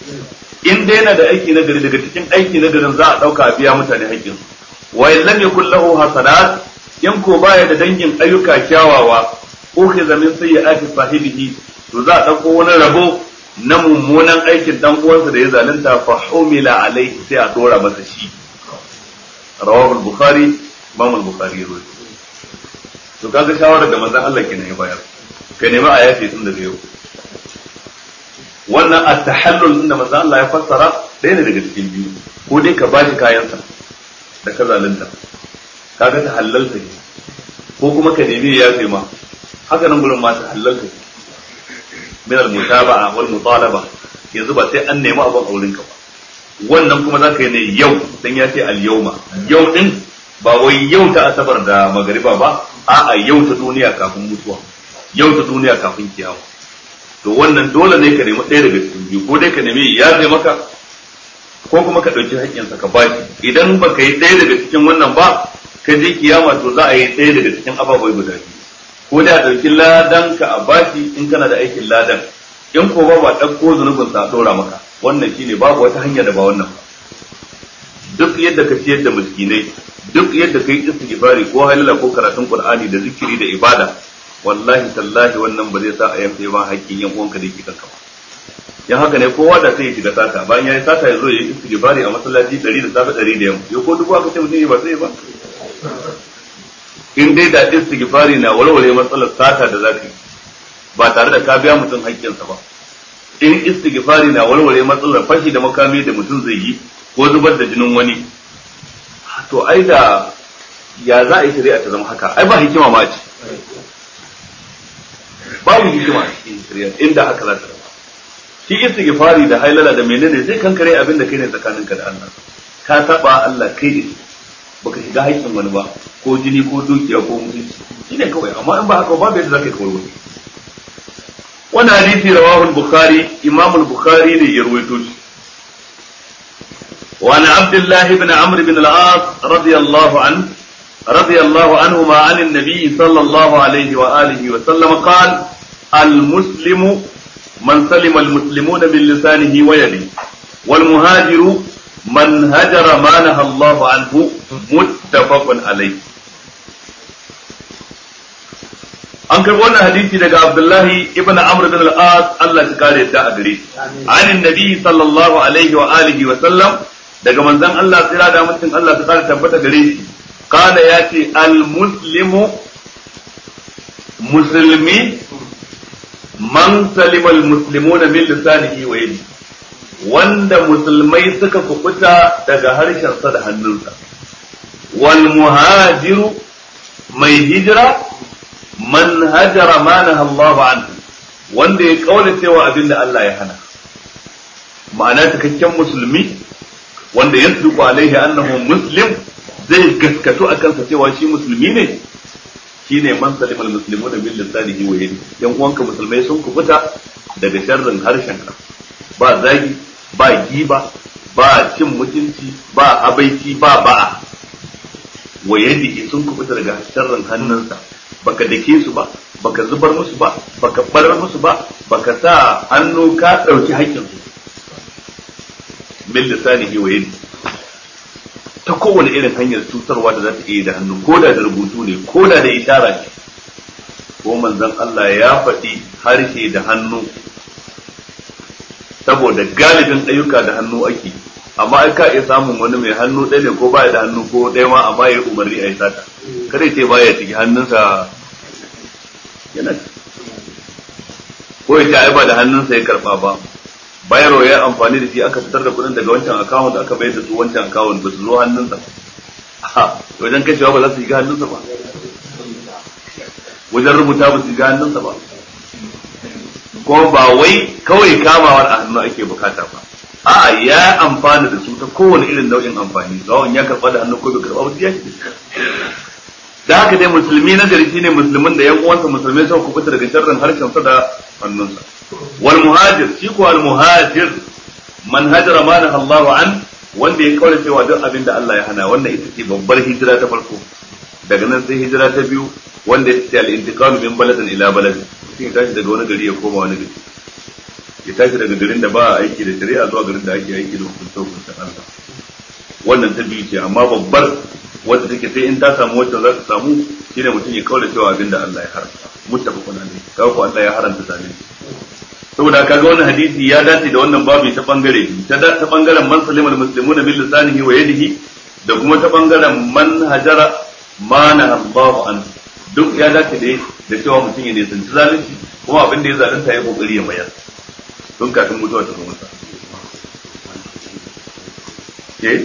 in dai yana da aiki na gari daga cikin aiki na garin za a dauka a biya mutane haƙƙin wa in lam yakul lahu hasanat in ko baya da dangin ayyuka kyawawa ukhiza min sayyi'ati sahibihi to za a dauko wani rabo na mummunan aikin dan uwansa da ya zalunta fa humila alaihi sai a dora masa shi rawahu al-bukhari Imam al-Bukhari ya rawaito to kaga shawarar da manzon Allah kenan ya bayar ka nemi a yafe tun daga yau wannan at-tahallul inda manzon Allah ya fassara ɗaya ne daga cikin biyu ko dai ka bashi kayansa da ka zalunta kaga ta halalta ne ko kuma ka nemi ya yafe ma haka nan gurin ma ta halalta ne min al-mutaba'a wal mutalaba yanzu ba sai an nemi abin auren ka ba wannan kuma za ka yi ne yau dan ya ce al-yawma yau din ba wai yau ta asabar da magariba ba a'a yau ta duniya kafin mutuwa yau ta duniya kafin kiyama to wannan dole ne ka nemi ɗaya daga cikin biyu ko dai ka nemi ya zai maka ko kuma ka ɗauki haƙƙinsa ka ba shi idan ba ka yi ɗaya daga cikin wannan ba ka je kiyama to za a yi ɗaya daga cikin ababai guda biyu ko da a ɗauki ladan ka a bashi in kana da aikin ladan in ko ba ba ɗauko zunubin sa a ɗora maka wannan shine babu wata hanya da ba wannan ba duk yadda ka ciyar da miskinai duk yadda kai istighfari ko halala ko karatun qur'ani da zikiri da ibada wallahi tallahi wannan ba zai sa a yanke ba haƙƙin yan uwanka da yake kanka ba yan haka ne kowa da sai ya shiga sata bayan ya yi sata ya zo ya yi istighfari a masallaci 100 da safe 100 da yamma yau ko duk aka ce mutum ba sai ba in dai da istighfari na walwale matsalar sata da zaka yi ba tare da ka biya mutum haƙƙinsa ba in istighfari na walwale matsalar fashi da makami da mutum zai yi ko zubar da jinin wani to ai da ya za a yi shari'a ta zama haka ai ba hikima ma ce babu hikima a cikin shari'a inda haka za ta zama shi istighfari da hailala da menene sai kankare abin da kai ne tsakaninka da Allah ka saba Allah kai ne baka shiga haƙƙin wani ba ko jini ko dukiya ko mutunci shine kawai amma in ba haka babu yadda zaka yi kawai wani wannan hadisi rawahu al-bukhari imam al-bukhari ne ya ruwaito shi وعن عبد الله بن عمرو بن العاص رضي الله عنه رضي الله عنهما عن النبي صلى الله عليه وآله وسلم قال المسلم من سلم المسلمون من لسانه ويده والمهاجر من هجر ما نهى الله عنه متفق عليه an karbi wannan hadisi daga Abdullahi ibn Amr bin al-As Allah ya kare ta a gare shi anin nabi sallallahu alaihi wa alihi wa sallam daga manzon Allah tsira da mutum Allah ta kare tabbata gare shi kana yace al-muslimu musulmi man salima al-muslimuna min lisanihi wa yadihi wanda musulmai suka kubuta daga harshensa da hannunsa wal muhajiru mai hijira man hajara ma naha Allah anhu wanda ya kaula cewa abin da Allah ya hana ma'ana cikakken musulmi wanda ya tsuku alaihi annahu muslim zai gaskatu a kansa cewa shi musulmi ne shine man salimal muslimuna bil lisanihi wa yadihi yan uwanka musulmai sun kubuta daga sharrin harshenka ba zagi ba giba ba cin mutunci ba habaici ba ba'a wa yadihi sun kubuta daga sharrin hannunsa baka dake su ba baka zubar musu ba baka barar musu ba baka sa hannu ka dauki haƙƙin su min lisanihi wa yadihi ta kowane irin hanyar cutarwa da za ta iya da hannu ko da da rubutu ne ko da da ishara ne ko manzon Allah ya faɗi harshe da hannu saboda galibin ayyuka da hannu ake amma ai ka iya samun wani mai hannu ɗaya ne ko baya da hannu ko ɗaya ma amma ya umarni a yi sata kada ce baya ciki hannunsa yana ko ya ce ai ba da hannunsa ya karɓa ba bayarwa ya amfani da shi aka fitar da kuɗin daga wancan akawun aka bayar da su wancan akawun ba su zo hannunsa wajen kashewa ba za su shiga hannunsa ba wajen rubuta ba su shiga hannunsa ba ko ba wai kawai kamawar a hannu ake bukata ba a'a ya amfana da su ta kowane irin nau'in amfani zawon ya karɓa da hannu ko bai karɓa ba ya shi da haka dai musulmi na gari shine musulmin da yan uwansa musulmai suka kubuta daga sharrin harshen sa da hannunsa wal muhajir shi ko al muhajir man hajara ma Allahu an wanda ya kaura cewa duk abin da Allah ya hana wannan ita ce babbar hijira ta farko daga nan sai hijira ta biyu wanda ya ce al intiqalu min baladin ila baladin mutum ya tashi daga wani gari ya koma wani gari ya tashi daga garin da ba a aiki da shari'a zuwa garin da ake aiki da hukunta hukunta Allah wannan ta biyu ce amma babbar wadda take sai in ta samu wacce za ta samu shine mutum ya kaura cewa abinda Allah ya haramta muttafaqun alayhi kaga ko Allah ya haramta zalunci saboda kaga wannan hadisi ya dace da wannan babu ta bangare ta ta bangaren man salimul muslimuna bil lisanihi wa yadihi da kuma ta bangaren man hajara ma na Allahu an duk ya dace da da cewa mutum ya nisanci zalunci kuma abin da ya zalunta ya kokari ya mayar tun kafin mutuwa ta zo masa eh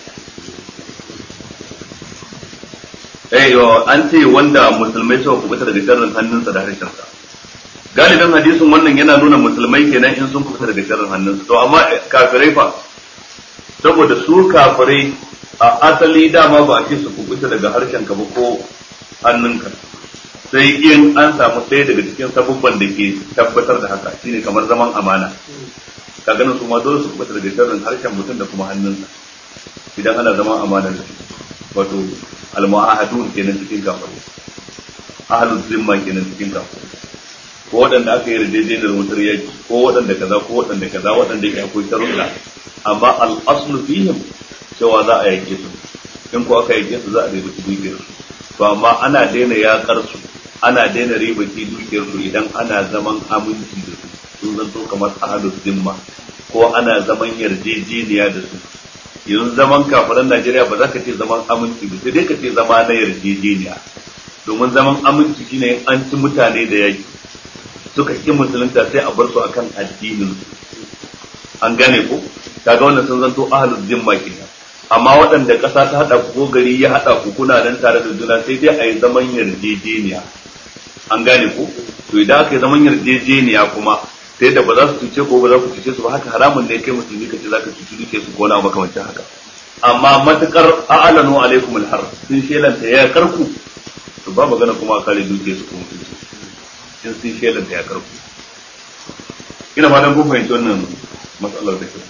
eh an ce wanda musulmai suka kubuta daga sharrin hannunsa da harshensa galibin hadisin wannan yana nuna musulmai kenan in sun kubuta daga sharrin hannunsa to amma kafirai fa saboda su kafirai a asali dama ba a ce su kubuta daga harshenka ba ko hannunka sai in an samu ɗaya daga cikin sabubban da ke tabbatar da haka shine kamar zaman amana ka ganin su ma dole su kubuta daga sharrin harshen mutum da kuma hannunsa idan ana zaman amana da wato almu'ahadun kenan cikin kafirai ahlul zimma kenan cikin kafirai ko waɗanda aka yi yarjejeniyar wutar yaki ko waɗanda kaza ko waɗanda kaza waɗanda ke akwai sharuɗa amma al-aslu fihim cewa za a yake su in ko aka yake su za a riba dukiyar su to amma ana daina yakar su ana daina riba dukiyar su idan ana zaman aminci da su sun zanto kamar ahlul zimma ko ana zaman yarjejeniya da su yanzu zaman kafiran Najeriya ba za ka ce zaman aminci ba sai dai ka ce zama na yarjejeniya domin zaman aminci shine an ci mutane da yaki suka ki musulunta sai a bar su akan addinin an gane ko kaga wannan sun zanto ahlul zimma kenan amma waɗanda ƙasa ta haɗa ku ko gari ya haɗa ku kuna nan tare da juna sai dai a yi zaman yarjejeniya an gane ko to idan aka yi zaman yarjejeniya kuma sai da ba za su cuce ko ba za ku cuce su ba haka haramun ne kai musulmi ka ce za ka cuci duke su ko na makamancin haka amma matukar a'lanu alaikum alhar sun shelanta ya karku to ba magana kuma a kare duke su ko mutunci in sun shelanta ya karku ina fatan kun fahimci wannan matsalar da ke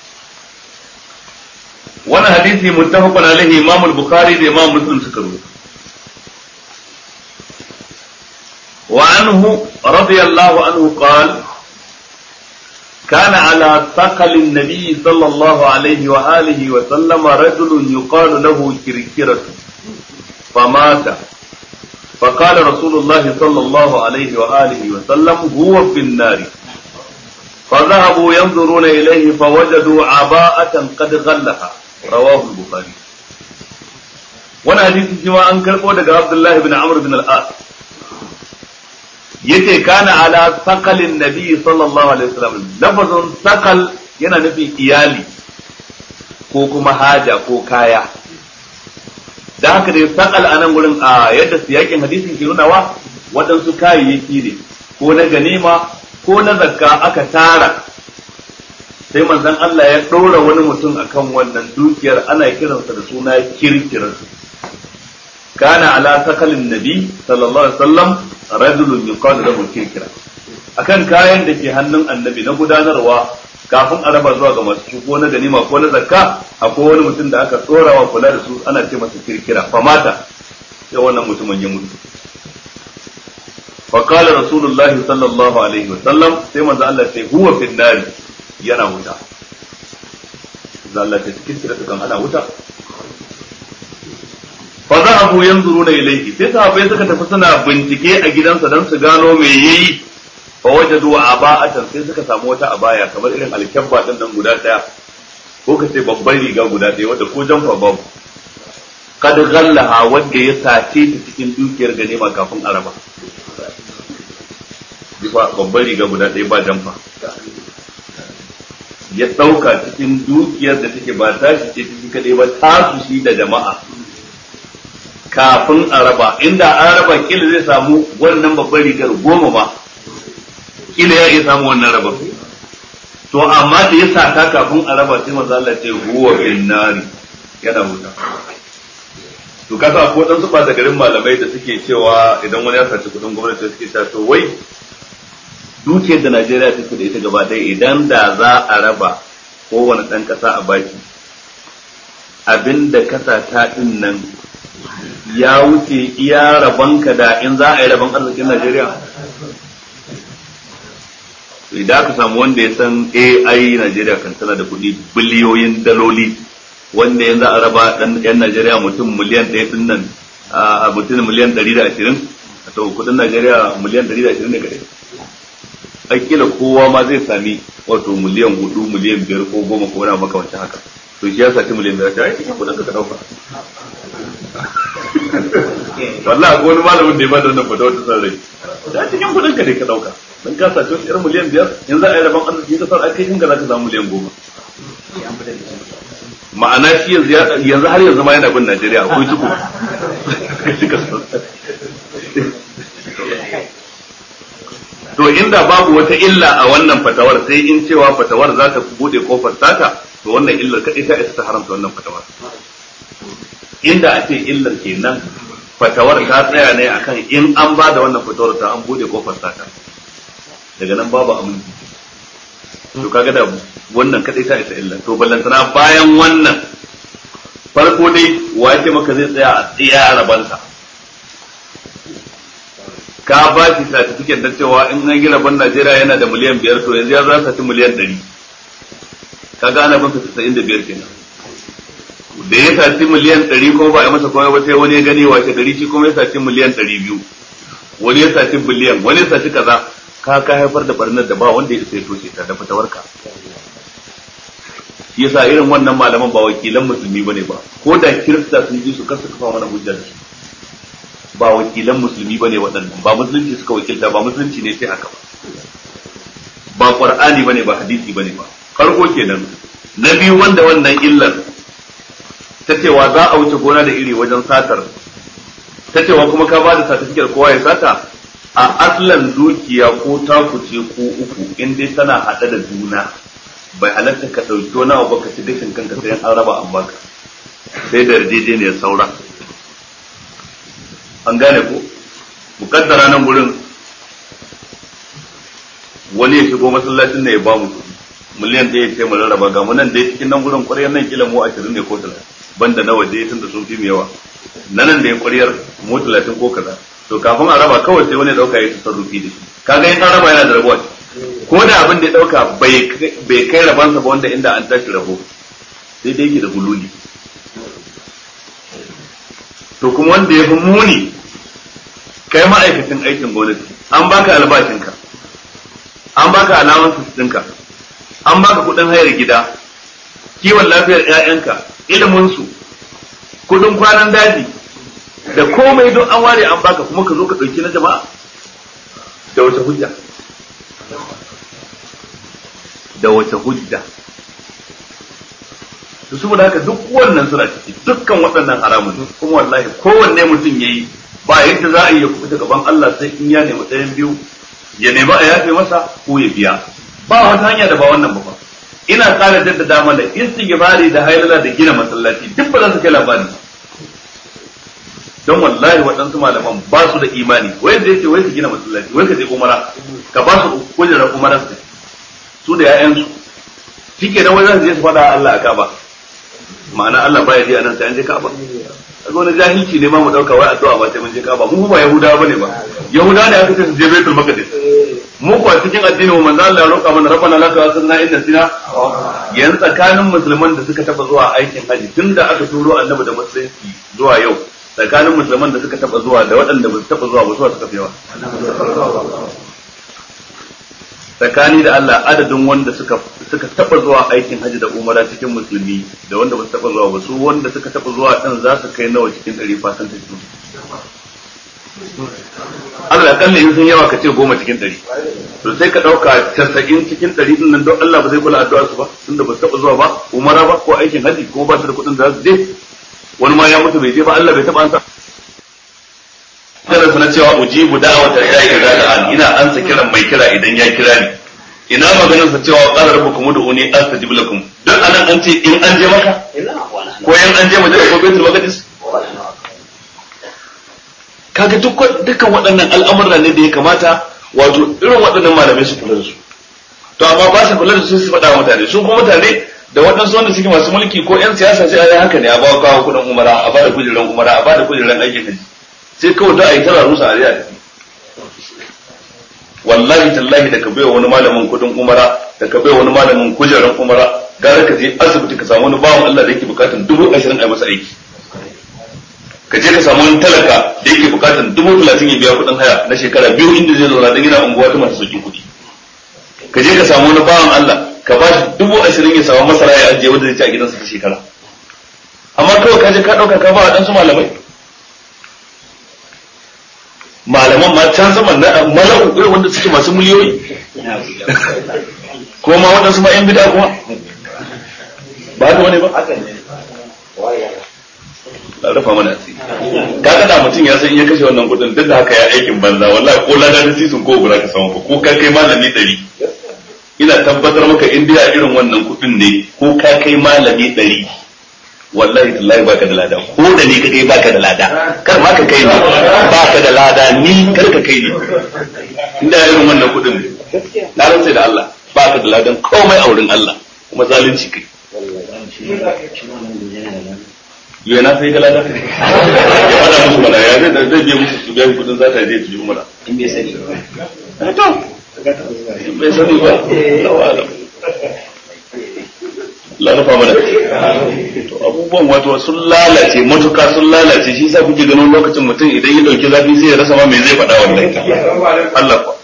wannan hadisi muttafaqun alaihi imam al-bukhari da imam muslim suka rubuta wa anhu radiyallahu anhu qala كان على ثقل النبي صلى الله عليه وآله وسلم رجل يقال له كركرة فمات فقال رسول الله صلى الله عليه وآله وسلم هو في النار فذهبوا ينظرون إليه فوجدوا عباءة قد غلها رواه البخاري وانا حديث جماعة أنكر قولك عبد الله بن عمرو بن الآس yace kana ala sakalin nabi sallallahu alaihi wasallam lafazin sakal yana nufin iyali ko kuma haja ko kaya da haka dai sakal a nan gurin a yadda siyakin hadisin ke nunawa waɗansu kayayyaki ne ko na ganima ko na zakka aka tara sai manzon Allah ya ɗora wani mutum akan wannan dukiyar ana kiransa da suna kirkirarsu kana ala sakalin nabi sallallahu alaihi wasallam rajulun yuqalu lahu kirkira akan kayan da ke hannun annabi na gudanarwa kafin a raba zuwa ga masu ko na ganima ko na zakka akwai wani mutum da aka tsorawa kula da su ana ce masa kirkira famata sai wannan mutumin ya mutu fa qala rasulullahi sallallahu alaihi wasallam sai manzo Allah sai huwa fi nari yana wuta zalla ta kirkira kan ana wuta fa zahabu yanzuruna ilayhi sai sahabbai suka tafi suna bincike a gidansa dan su gano me yayi fa wajadu aba'atan sai suka samu wata abaya kamar irin alkabba din nan guda daya ko kace babban riga guda daya wanda ko jamfa babu kad ghallaha wanda ya sace ta cikin dukiyar ganima kafin araba bifa babban riga guda daya ba jamfa ya dauka cikin dukiyar da take ba tashi ce cikin kadai ba tasu shi da jama'a kafin a raba inda an raba kila zai samu wannan babban rigar goma ba kila ya iya samu wannan raba to amma da ya sata kafin a raba sai manzo Allah ce huwa bin nari yana wuta to kasa ko dan su da garin malamai da suke cewa idan wani ya saci kudin gwamnati suke cewa to wai dukiyar da Najeriya take da ita gaba ɗaya idan da za a raba kowane ɗan ƙasa a baki abinda kasa ta ɗin nan ya wuce iya rabonka da in za a yi rabon arzikin Najeriya? Idan aka samu wanda ya san AI Najeriya kan tana da kuɗi biliyoyin daloli wanda yanzu a raba yan Najeriya mutum miliyan ɗaya ɗin nan a mutum miliyan ɗari da ashirin to kuɗin Najeriya miliyan ɗari da ashirin ne kaɗai. Akila kowa ma zai sami wato miliyan hudu miliyan biyar ko goma ko wani makamancin haka. To shi ya saci miliyan biyar ta aiki kuɗin ka ɗauka. wallahi ko wani malamin da ya bada wannan fata wata san rai da cikin kudin ka ne ka dauka dan ka sace wasu irin miliyan biyar yanzu a yi rabon arziki ka sar kai kinga zaka samu miliyan goma ma'ana shi yanzu yanzu har yanzu ma yana bin Najeriya akwai tuku to inda babu wata illa a wannan fatawar sai in cewa fatawar za ta bude kofar sata to wannan illar kadai ta isa ta haramta wannan fatawar inda a ce illar kenan fatawar ta tsaya ne akan in an ba da wannan fatawar ta an bude kofar sata daga nan babu aminci to kaga da wannan kadai ta isa illar to ballantana bayan wannan farko dai wace maka zai tsaya a tsiya rabansa ka ba shi certificate da cewa in an gina ban Najeriya yana da miliyan biyar to yanzu ya za ci miliyan ɗari kaga ana bin sa 95 kenan da ya saci miliyan ɗari kuma ba a masa komai ba sai wani ya gani wace gari shi kuma ya saci miliyan ɗari biyu wani ya saci biliyan wani ya saci kaza ka ka haifar da barnar da ba wanda ya sai toshe ta da fitawarka shi yasa irin wannan malaman ba wakilan musulmi bane ba ko da kirista sun ji su kasa kafa mana hujja da su ba wakilan musulmi bane waɗannan ba musulunci suka wakilta ba musulunci ne sai haka ba ba qur'ani bane ba hadisi bane ba farko kenan na biyu wanda wannan illar ta cewa za a wuce gona da iri wajen satar ta cewa kuma ka bada satifikar kowa ya sata a aslan dukiya ko takuce ko uku in dai tana haɗe da juna bai halatta ka ɗauki wani abu ka ci gashin kanka sai an raba an baka sai da yarjejeniyar saura an gane ko mukaddara nan gurin wani ya shigo masallacin ne ya ba mu miliyan ɗaya ce mu rarraba ga mu nan dai cikin nan gurin ƙwaryar nan kila mu ashirin ne ko talatin banda na waje tunda sun fi yawa na nan da ya ƙwaryar mu talatin ko kaza to kafin a raba kawai sai wani ya ɗauka ya tasarrufi da shi kaga in an raba yana da rabuwa ko da abin da ya dauka bai kai rabansa ba wanda inda an tashi rabo sai dai yake da hululi to kuma wanda ya fi muni kai ma'aikacin aikin gwamnati an baka albashinka an baka alamansu ɗinka an baka kuɗin hayar gida kiwon lafiyar 'ya'yanka iliminsu kuɗin kwanan daji da komai don an ware an baka kuma ka zo ka ɗauki na jama'a da wace hujja da wace hujja to saboda haka duk wannan suna ciki dukkan waɗannan haramun kuma wallahi kowanne mutum yayi ba yadda za a yi ya kuɓuta gaban Allah sai in ya nemi ɗayan biyu ya nemi a yafe masa ko ya biya ba wata hanya da ba wannan ba fa ina ƙara jaddada mana istighfari da hailala da gina masallaci duk ba za su kai labari don wallahi waɗansu malaman ba su da imani wai da yake wai su gina masallaci wai ka je umara ka ba su kujerar umara su su da ƴaƴansu shike nan wai za su je su faɗa Allah a Ka'aba ma'ana Allah baya ji anan sai an je Ka'aba kaga wani jahilci ne ma mu dauka wai addu'a ba sai mun je Ka'aba mu ba Yahudawa bane ba Yahudawa ne aka ce su je Baitul Maqdis mu kuwa cikin addinin mu manzo Allah ya roƙa mana rabbana laka wasanna inna sina yan tsakanin musulman da suka taba zuwa aikin haji tunda aka turo annabi da musulunci zuwa yau tsakanin musulman da suka taba zuwa da waɗanda ba su taba zuwa ba suka fi yawa tsakani da Allah adadin wanda suka suka taba zuwa aikin haji da umara cikin musulmi da wanda ba su taba zuwa ba su wanda suka taba zuwa din za su kai nawa cikin ɗari fasan ta cikin Allah kalle in sun yawa ka ce goma cikin ɗari to sai ka ɗauka casa'in cikin ɗari din nan don Allah ba zai kula addu'ar su ba tunda ba su taba zuwa ba umara ba ko aikin haji kuma ba su da kuɗin da za su je wani ma ya mutu bai je ba Allah bai taba ansa kiransa na cewa ujibu da'wata da'i idza da'an ina ansa kiran mai kira idan ya kira ni ina maganar sa cewa qala rabbukum ud'uni astajib lakum duk anan an ce in an je maka ko yan an je madina ko baitul maqdis kaga duk dukkan waɗannan al'amura ne da ya kamata wato irin waɗannan malamai su kula da su to amma ba su kula da su su faɗa wa mutane su kuma mutane da waɗansu wanda suke masu mulki ko 'yan siyasa sai a yi haka ne a bawa kawo kuɗin umara a bada kujeran umara a bada kujeran aikin haji sai kawai da a yi tara rusa a riya tafi wallahi tallahi da ka bai wani malamin kuɗin umara da ka bai wani malamin kujeran umara gara ka je asibiti ka samu wani bawan Allah da yake bukatan dubu ashirin a masa aiki ka je ka samu wani talaka da yake bukatan dubu talatin ya biya kuɗin haya na shekara biyu inda zai zauna don yana unguwa ta masu sauƙin kuɗi ka je ka samu wani bawan Allah ka ba shi dubu ashirin ya samu masara ya ajiye wanda zai ci a gidansa ta shekara amma kawai ka je ka ɗauka ka ba wa ɗansu malamai malaman ma can zaman na mala'u irin wanda suke masu miliyoyi ko ma waɗansu ma yan bida kuma ba haka wani ba na rufa mana asiri kaga da mutum ya san in ya kashe wannan kudin duk da haka ya aikin banza wallahi ko ladan sisin ko gura ka samu ko ka kai malami ɗari ina tabbatar maka in dai irin wannan kudin ne ko ka kai malami ɗari wallahi tallahi baka da lada ko da ni ka kai baka da lada kar ma ka kai ni baka da lada ni kar ka kai ni inda irin wannan kudin ne na rantsa da Allah baka da ladan komai a wurin Allah kuma zalunci kai yau na sai ga lada ya fada musu mana ya zai zai biya musu su biya kudin za ta je su yi mana in bai sani ba to bai sani ba lawa la rufa mana to abubuwan wato sun lalace matuka sun lalace shi yasa kuke ganin lokacin mutum idan ya dauki zafi sai ya rasa ma me zai faɗa wallahi Allah ko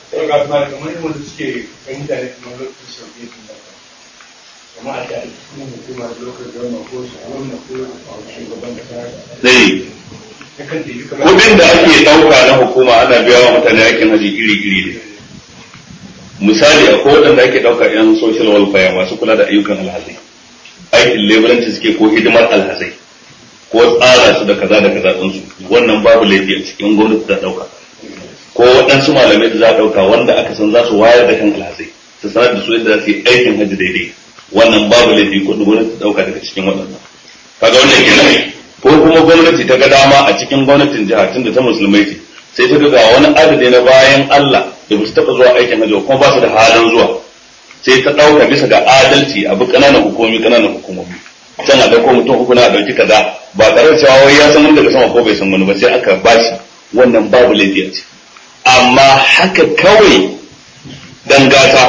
Zai kudin da ake ɗauka na hukuma ana biya wa mutane aikin haji iri-iri ne. Misali akwai waɗanda ake ɗauka 'yan social welfare masu kula da ayyukan alhazai. aikin leburanci suke ko hidimar alhazai ko tsara su da kaza da kaza ɗinsu wannan babu laifi a cikin gwamnati ta ɗauka ko waɗansu malamai da za a ɗauka wanda aka san za su wayar da kan alhazai su sanar da su yadda za su yi aikin hajji daidai wannan babu laifi ko gwamnati ta ɗauka daga cikin waɗannan kaga wannan kenan ko kuma gwamnati ta ga dama a cikin gwamnatin jiha tunda ta musulmai ce sai ta ga wani adadi na bayan Allah da ba su taɓa zuwa aikin hajji kuma ba su da halin zuwa sai ta ɗauka bisa ga adalci abu ƙananan hukumomi ƙananan hukumomi can a ɗauko mutum uku na ɗauki kaza ba tare da cewa wai ya san wani daga sama ko bai san wani ba sai aka bashi wannan babu laifi a ce amma haka kawai dan gata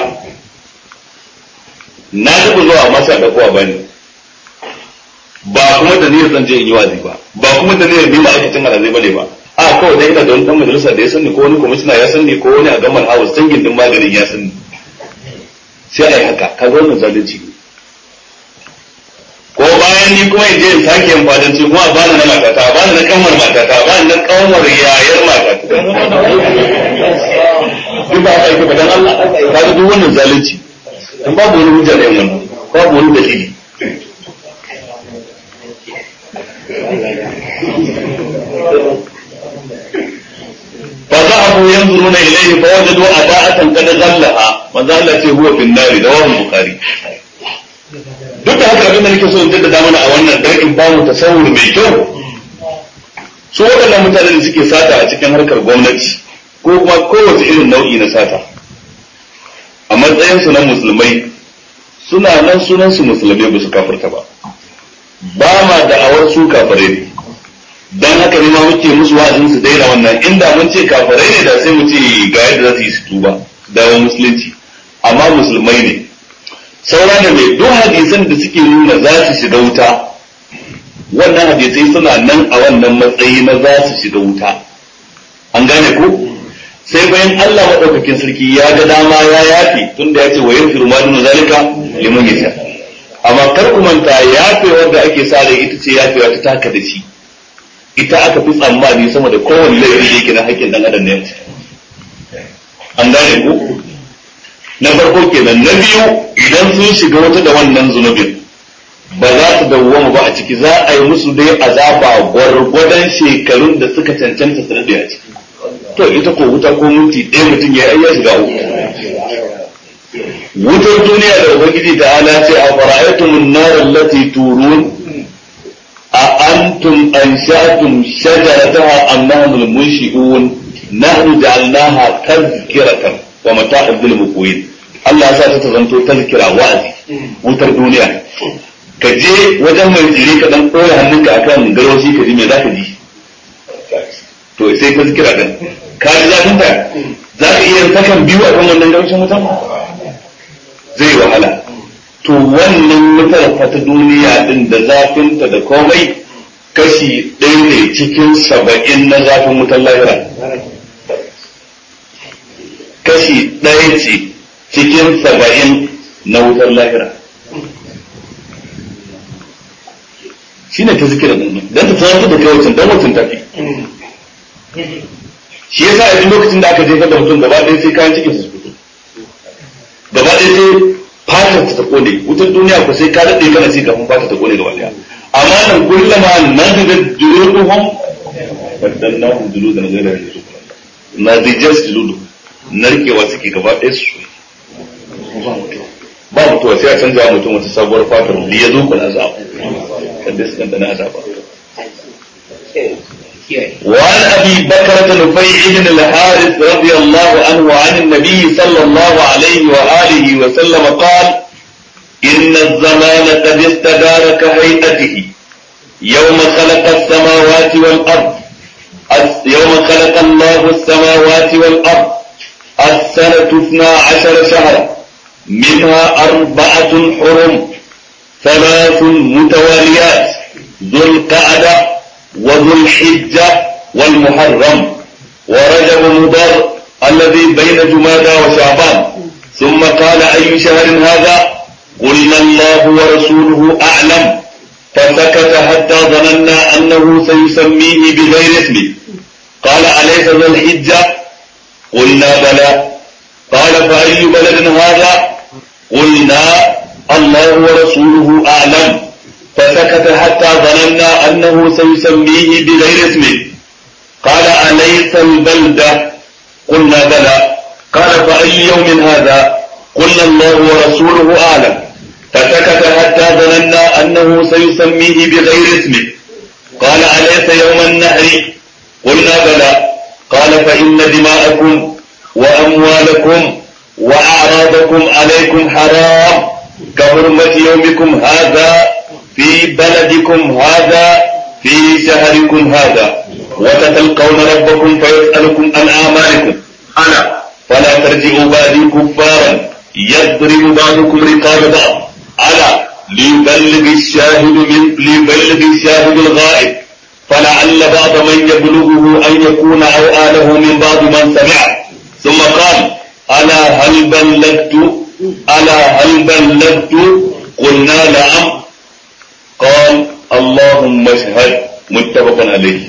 na taɓa zuwa masa da kowa bane ba kuma da niyyar zan je in yi wazi ba ba kuma da niyyar ni ma'aikacin alazai bane ba a kawai dai ina da wani dan majalisa da ya sani ko wani kwamishina ya sani ko wani a gamar house dangin din maganin ya sani sai a yi haka ka wannan zalunci ne ko bayan ni kuma in je in sake yin fadanci kuma ba ni na matata ba ni na kanwar matata ba ni na kanwar yayar matata duk ba haka yake ba dan Allah ka ga duk wannan zalunci dan babu wani hujja da wannan babu wani dalili فذهبوا ينظرون إليه فوجدوا أداءة قد غلها ما زال هو في النار رواه البخاري duk da haka abin da nake so in jaddada mana a wannan dan in ba mu tasawur mai kyau su waɗannan mutanen da suke sata a cikin harkar gwamnati ko kuma kowace irin nau'i na sata a matsayinsu na musulmai suna nan sunan su musulmai ba su kafirta ba ba ma da'awar su kafare ne dan haka ne ma muke musu wa'azin su daina wannan inda mun ce kafare ne da sai mu ce ga yadda za su yi su tuba dawo musulunci amma musulmai ne saura da mai duk hadisan da suke nuna za su shiga wuta wannan hadisai suna nan a wannan matsayi na za su shiga wuta an gane ko sai bayan Allah maɗaukakin sarki ya ga dama ya yafe tunda ya ce wa yanfiru ma dun zalika liman yasha amma kar ku manta yafewar da ake sa ita ce yafewa ta taka da shi ita aka fi tsammani sama da kowane laifi da yake na haƙƙin dan adam ne an gane ko na farko kenan na biyu idan sun shiga wata da wannan zunubin ba za su dawwama ba a ciki za a yi musu dai azaba gwargwadon shekarun da suka cancanta su daɗe a ciki to ita ko wuta ko minti ɗaya mutum ya yi ya shiga uku wutar duniya da ubangiji ta ala ce a fara'aytum an-nar allati turun a antum ansha'tum shajarataha am nahnu al-munshi'un nahnu ja'alnaha tazkiratan wa mata'an bil muqwin Allah ya sa ta zanto tazkira wa'azi wutar duniya ka je wajen mai tsire ka dan koya hannunka akan garoshi ka ji me zaka ji to sai tazkira din ka ji zafin ta za ka iya sakan biyu a kan wannan garoshin wutan zai wahala to wannan wutar fa ta duniya din da zafinta da komai kashi ɗaya ne cikin saba'in na zafin wutar lahira kashi ɗaya ce cikin saba'in na wutar lahira shi ne ta zikira don ta tsananta da kai wacin don wacin tafi shi yasa a duk lokacin da aka jefar da mutum gaba ɗaya sai kayan cikin su fito gaba ɗaya sai fatar ta kone wutar duniya ko sai ka daɗe kana ci kafin fatar ta kone gaba ɗaya amma nan kullama nan da juluduhum baddalnahum juludan ghayra juluduhum na zijas juluduhum narkewa suke gaba ɗaya su ba mutuwa sai a canza mutum wata sabuwar fatar da ya zo kuna azaba kada su dandana azaba وعن ابي بكرة نفيع بن الحارث رضي الله عنه عن النبي صلى الله عليه واله وسلم قال ان الزمان قد استدار كهيئته يوم خلق السماوات والارض يوم خلق الله السماوات والارض السنة اثنا عشر شهرا منها أربعة حرم ثلاث متواليات ذو القعدة وذو الحجة والمحرم ورجب مضر الذي بين جمادى وشعبان ثم قال أي شهر هذا قلنا الله ورسوله أعلم فسكت حتى ظننا أنه سيسميه بغير اسمه قال أليس ذو الحجة قلنا بلى قال فأي بلد هذا قلنا الله ورسوله أعلم فسكت حتى ظننا أنه سيسميه بغير اسمه قال أليس البلدة قلنا بلى قال فأي يوم هذا قلنا الله ورسوله أعلم فسكت حتى ظننا أنه سيسميه بغير اسمه قال أليس يوم النهر قلنا بلى قال فإن دماءكم وأموالكم وأعراضكم عليكم حرام كحرمة يومكم هذا في بلدكم هذا في شهركم هذا وتتلقون ربكم فيسألكم عن أعمالكم أنا فلا ترجعوا بعدي كفارا يضرب بعضكم رقاب بعض على ليبلغ الشاهد من ليبلغ الشاهد الغائب فلعل بعض من يبلغه أن يكون أوآله من بعض من سمع ثم قال ألا هل بلغت ألا هل بلغت قلنا نعم قال اللهم اشهد متفق عليه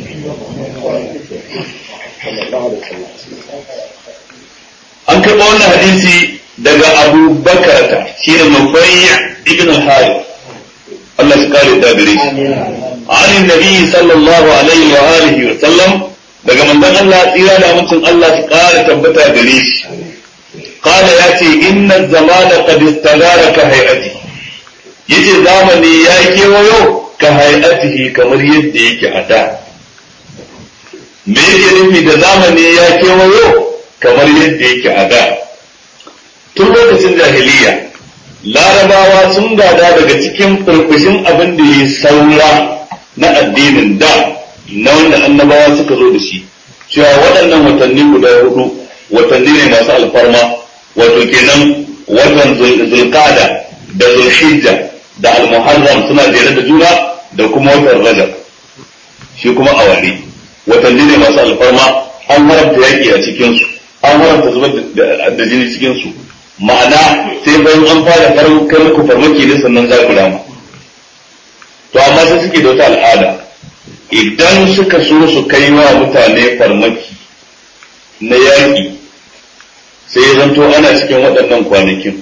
an karɓa wannan hadisi daga abu bakarata shi ne nufai ibn al-harith Allah shi kare da gare shi an nabi sallallahu alaihi wa alihi wa sallam daga manzon Allah tsira da mutum Allah shi kare tabbata gare shi qala yace inna zamana qad istadara ka hay'ati yace zamani ya kewayo ka hay'atihi kamar yadda yake a da me yake nufi da zamani ya kewayo kamar yadda yake a da tun lokacin jahiliya larabawa sun gada daga cikin furfushin abin da ya saura na addinin da na wanda annabawa suka zo da shi cewa waɗannan watanni guda hudu watanni ne masu alfarma wato kenan watan zulqada da zulhijja da almuharram suna jere da juna da kuma watan rajab shi kuma awali watanni ne masu alfarma an haramta yaƙi a cikinsu an haramta zubar da jini cikinsu ma'ana sai bayan an fara farkar ku farmaki ne sannan za ku rama to amma sai suke da wata al'ada idan suka so su kai wa mutane farmaki na yaƙi sai ya zanto ana cikin waɗannan kwanakin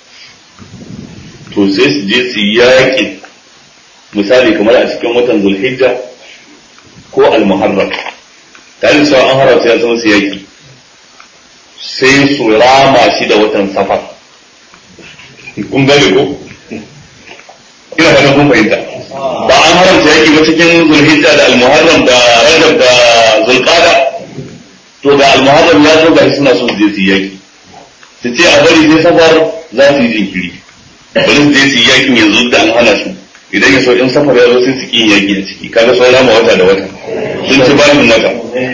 to sai su je su yaƙi misali kamar a cikin watan zulhijja ko al-muharram tare da an haramta ya zama su yaƙi sai su rama shi da watan safar kun gane ko ina fata kun fahimta ba an haramta yaki ba cikin zulhijja da almuharram da rajab da zulqada to da almuharram ya zo gashi suna so su je su yi yaki su ce a bari sai safar za su yi jinkiri bari su je su yi yakin yanzu da an hana su idan ya so in safar ya zo sai su ki yaki a ciki kaga sun rama wata da wata sun ci bashin wata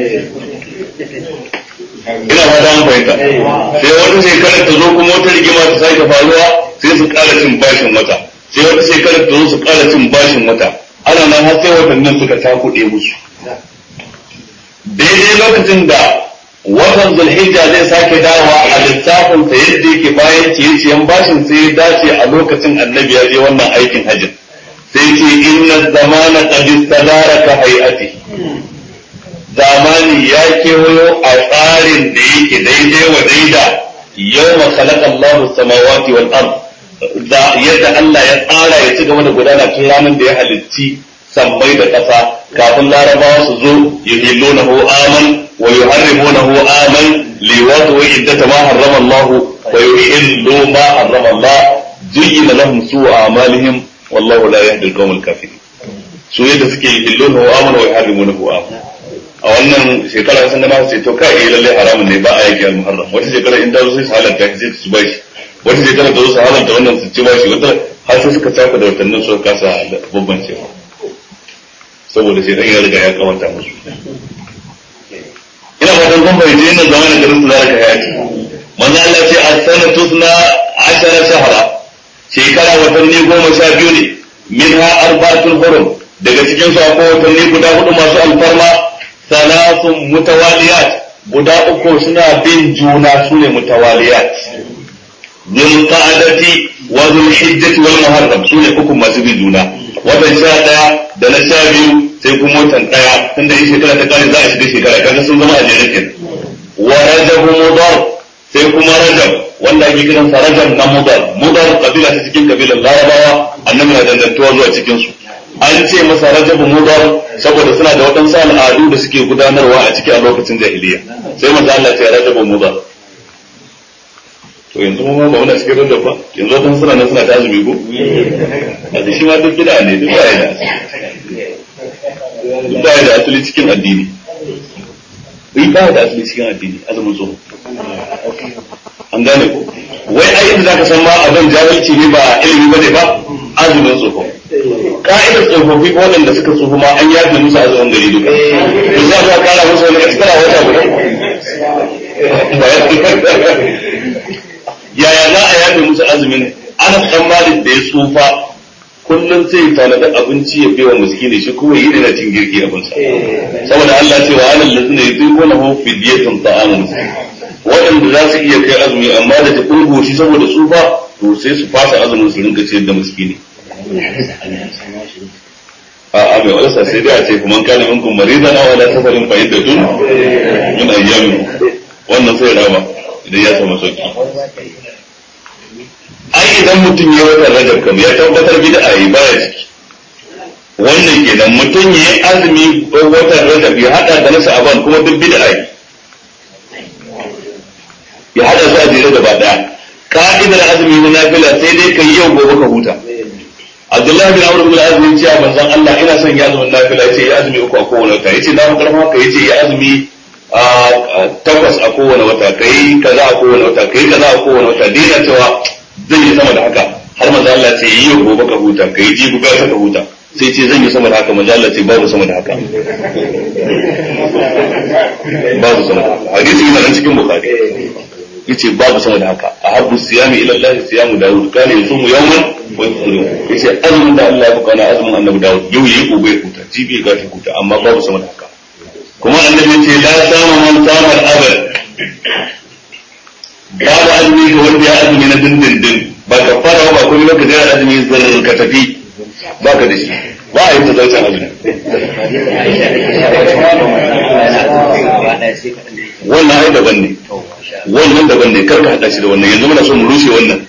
ina fata an fahimta sai wata shekarar ta zo kuma wata rigima ta sake faruwa sai su ƙara cin bashin wata sai wata shekarar ta zo su ƙara cin bashin wata ana nan har sai watannin suka takuɗe musu daidai lokacin da watan zulhijja zai sake dawowa a lissafin sa yadda yake bayan ciye-ciyen bashin sai ya dace a lokacin annabi ya je wannan aikin hajjin sai ce inna zamana qad istadara ka hay'ati zamani ya kewayo a tsarin da yake daidai wa daida yau ma khalaqa Allahu samawati wal ard da yadda Allah ya tsara ya ci gaba da gudana tun ranar da ya halitti sammai da ƙasa kafin larabawa su zo yuhillunahu aman wa yuharrimunahu aman liwatu wa iddata ma harrama Allah wa yuhillu ma harrama Allah zuyyina lahum su'u a'malihim wallahu la yahdi al-qawm al-kafirin su yadda suke yuhillunahu aman wa yuharrimunahu aman a wannan shekara sun gana sai to kai lalle haramun ne ba a yake al-muharram wata shekara in ta zo sai su halatta sai su bashi wata shekara ta zo su haramta wannan su ci bashi wata har sai suka saka da watannin su kasa babban cewa saboda sai dan ya riga ya kawanta musu ina fatan kun bai je nan zamanin garin su zaka hayati manzo Allah ce as-sanatu suna ashara shahra shekara watanni goma sha biyu ne minha arba'atul hurum daga cikin su akwai watanni guda hudu masu alfarma salasun mutawaliyat guda uku suna bin juna su ne mutawaliyat zul qa'adati wa zul hijjati wal muharram su ne uku masu bin juna watan sha daya da na sha biyu sai kuma watan daya tunda in shekara ta kare za a shiga shekara kaga sun zama a jere kenan wa rajab mudar sai kuma rajab wanda ake kiran sa rajab na mudar mudar kabila ta cikin kabilan larabawa annabi na dangantuwa zuwa cikin su an ce masa rajabu mudar saboda suna da waɗansu al'adu da suke gudanarwa a ciki a lokacin jahiliya sai manzo Allah ya rajabu mudar to yanzu mu ba muna cikin rajab ba yanzu waɗansu suna nan suna ta azumi ko a shi ma duk bid'a ne duk ba da duk ba da asali cikin addini duk ba da asali cikin addini azumin tsoho an gane ko wai ai inda zaka san ma abin jahilci ne ba ilimi bane ba azumin tsoho ka'idar tsofaffi waɗanda suka tsofa ma an yafe musu azumin gari duka to za ka kara musu wani extra wata guda yaya za a yafe musu azumin ana dan malik da ya tsufa kullum sai tanada abinci ya biya miskini shi kuma yi da cin girki abinsa saboda Allah ce wa alal ladina yutiquna hu fidyatun ta'amun waɗanda za su iya kai azumi amma da ta kulgo shi saboda tsufa to sai su fasa azumin su rinka ciyar da miskini a a mai walasa sai dai a ce kuma kana minkum maridan aw ala safarin fa iddatun min ayyamin wannan sai rama idan ya samu sauki ai idan mutum ya wata rajab kam ya tabbatar bid'a yi baya ciki wannan kenan mutum ya yi azumi watan rajab ya hada da nasa aban kuma duk bid'a yi ya hada su a jere gaba daya ka'idar azumi na nafila sai dai kai yau gobe ka huta Abdullahi bin Amr bin Azmi ya ce manzon Allah ina son ya azumin nafila yace ya azumi uku a kowane wata yace na karfa haka yace ya azumi takwas a kowane wata kai kaza a kowane wata kai kaza a kowane wata dina cewa zan yi sama da haka har manzo Allah ce yi yau gobe ka huta kai ji gobe ka huta sai ce zan yi sama da haka manzo Allah ce babu sama da haka babu sama da haka hadisi yana nan cikin bukhari yace babu sama da haka ahabbu siyami ila Allah siyamu daud kana yusumu yawman wa yafṭiru yace azumin da Allah ya fuka na azumin annabi daud yau yi gobe ya huta jibi ga ta huta amma babu sama da haka kuma annabi ce la sama man sama al-abad babu azumi ga wanda ya azumi na dindindin ba ka fara ba kuma lokaci ya azumi zan ka tafi ba ka da shi ba a yi ta zarcen azumi wannan ai daban ne wannan daban ne karka hada shi da wannan yanzu muna so mu rushe wannan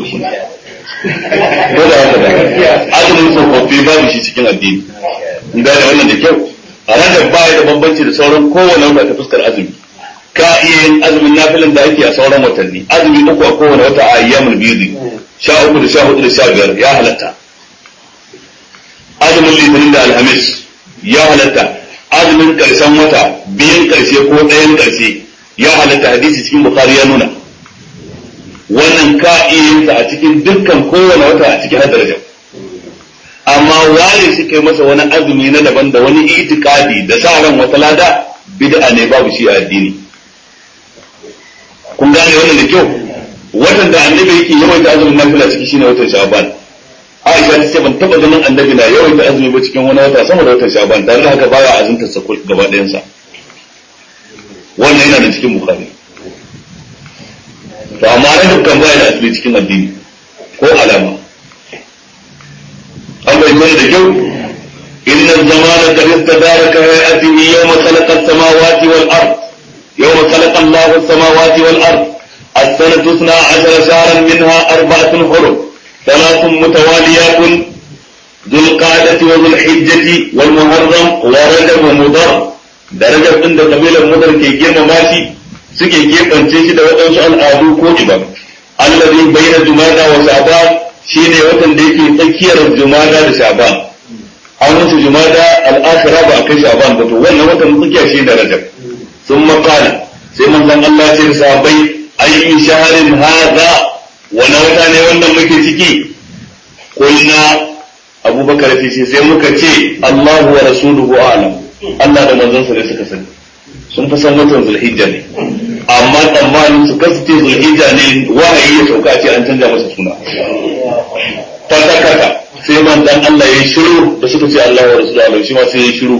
ko da haka da azumin tsofaffi babu shi cikin addini in gane wannan da kyau a ranar ba da bambanci da sauran kowane wata ta fuskar azumi ka iya yin azumin nafilin da ake a sauran watanni azumi uku a kowane wata a ayyamul biyu sha uku da sha hudu da sha biyar ya halatta azumin litinin da alhamis ya halatta azumin karshen wata biyan karshe ko ɗayan karshe ya halatta hadisi cikin bukhari ya nuna wannan ka iya yin a cikin dukkan kowane wata a cikin hadarajar amma ware shi kai masa wani azumi na daban da wani itikadi da sa ran wata lada bid'a ne babu shi a addini kun gane wannan da kyau watan da annabi yake yawaita azumin nafila ciki shine watan sha'ban Aisha ta ce ban taba ganin annabi na yawaita azumi ba cikin wani wata sama da watan sha'ban dan haka baya azumta sa gaba ɗayan sa wannan yana da cikin bukhari to amma rajab kan baya da asali cikin addini ko alama an bai da kyau inna zamana qad istadaraka hayatihi yawma khalaqa as-samawati wal ard yawma khalaqa Allahu as-samawati wal ard السنة اثنا عشر شهرا منها أربعة حرم ثلاث متواليات ذو القعدة وذو الحجة والمحرم ورجب ومضر درجة عند قبيلة مضر كي جيما ماشي سكي كيف انتشي دا وطنش الآدو كوجبا الذي بين جمادى وشعبان شيني وطن ديكي تكير الجمادى لشعبان an wuce jumada al'akhira ba a kai sha'ban ba to wannan watan tsakiya shi da rajab sun qala sai manzon Allah ya ce sahabbai ayyu shahrin hadha wani wata ne wannan muke ciki kulna abubakar ce ce sai muka ce Allahu wa rasuluhu a'lam Allah da manzon sa ne suka sani sun fi san watan zulhijja ne amma tsammanin su kasance zulhijja ne wahayi ya sauka ce an canja masa suna fatakata sai manzon Allah ya shiru da suka ce Allahu wa rasuluhu shi ma sai ya shiru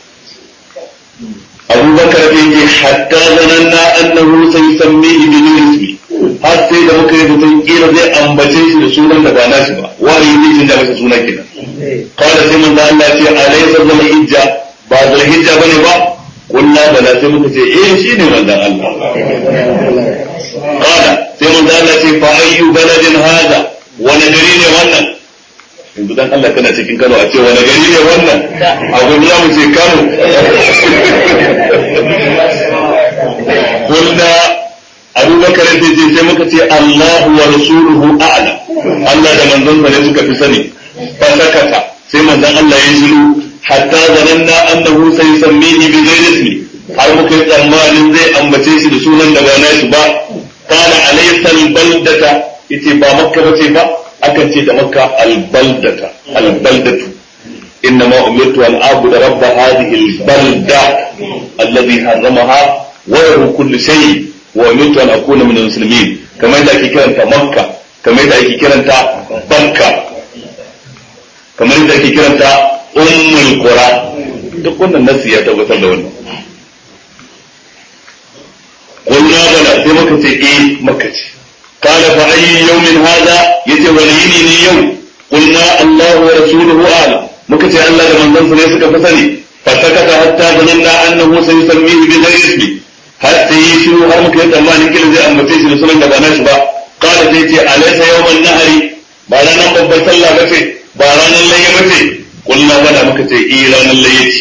abubakar da yake hatta zananna annahu sayusammihi bi ismi har sai da muka yi mutum kila zai ambace shi da sunan da ba nashi ba wani zai canja masa suna kenan kawai sai manzo Allah ce alaysa zal hijja ba zal hijja bane ba kunna bala sai muka ce eh shine manzon Allah kala sai manzo Allah ce fa ayyu baladin hada wani gari ne wannan yanzu dan Allah kana cikin Kano a ce wani gari ne wannan a gudu za mu ce Kano kulna abubakar sai ce sai muka ce Allahu wa rasuluhu a'lam Allah da manzon sa ne suka fi sani fa sakata sai manzon Allah ya shiru hatta zananna annahu sayusammihi bi ghairi ismi har muka yi tsammanin zai ambace shi da sunan da ba nashi ba kana alaysa albaldata yace ba makka bace ba akan ce da makka albaldata albaldatu إنما أمرت أن أعبد رب هذه البلدة الذي حرمها وله كل شيء wa umirtu an akuna min muslimin kamar da ake kiranta makka kamar da ake kiranta bakka kamar da ake kiranta ummul qura duk wannan nasi ya tabbatar da wannan قلنا بلى sai muka ce eh maka ce قال فأي يوم هذا يتي وليني اليوم قلنا الله ورسوله أعلم muka ce Allah da manzansa ne suka fi sani fasakata hatta zananna annahu sayusammihi bi ghairi ismi har sai yi shiru har muka yi tsammanin kila zai ambace shi da sunan da ba nashi ba qala sai ce alaysa yawman nahari ba ranar babbar sallah ba ce ba ranar layya ba ce kullu bada muka ce eh ranar layya ce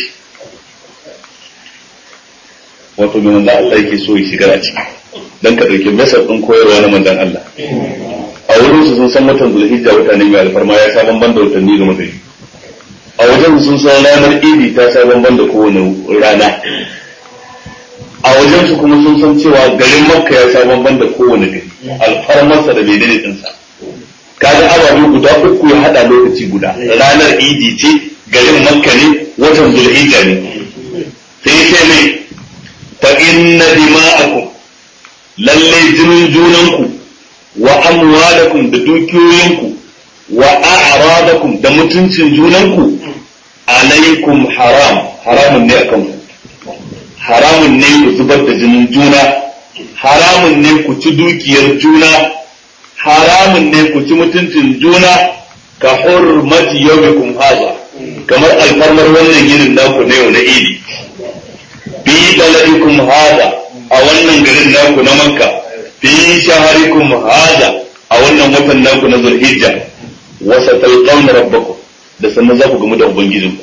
wato mai manzan Allah yake so ya shiga a ciki dan ka dauki mesar din koyarwa na manzan Allah a wurin su sun san watan zulhijja wata ne mai alfarma ya sa bamban da watanni ga mutane a wajen sun san ranar idi ta sa bamban da kowane rana a wajen su kuma sun san cewa garin makka ya sa bamban da kowane gari alfarmarsa da bai dade dinsa kaga ababe guda uku ya hada lokaci guda ranar idi ce garin makka ne watan zulhijja ne sai sai mai fa inna dima'akum lalle jinin junanku wa amwalakum da dukiyoyinku wa a'radakum da mutuncin junanku alaikum haram haramun ne akan ku haramun ne ku zubar da jinin juna haramun ne ku ci dukiyar juna haramun ne ku ci mutuncin juna ka hurmati yawmikum haza kamar alfarmar wannan yinin naku na yau na idi fi baladikum hada a wannan garin naku na makka fi shaharikum hada a wannan watan naku na zulhijja wa satalqawna rabbakum da sannan za ku gamu da ubangijinku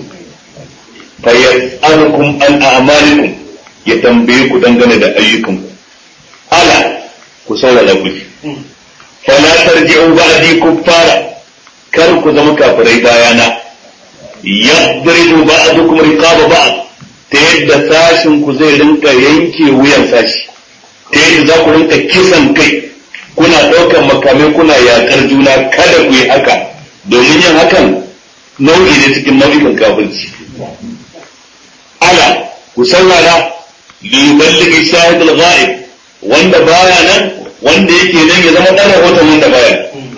fa yas'alukum an a'malikum ya tambaye ku dangane da ayyukanku ala ku saurara ku fala tarji'u ba'di kuffara kar ku zama kafirai bayana yadribu ba'dukum riqaba ba'd ta yadda sashin ku zai rinka yanke wuyan sashi ta yadda za ku rinka kisan kai kuna ɗaukar makamai kuna yaƙar juna kada ku yi haka domin yin hakan nau'i ne cikin nau'ikan kafirci ala ku saurara li yuballighi shahid al-ghaib wanda baya nan wanda yake nan ya zama ɗan rahoton wanda baya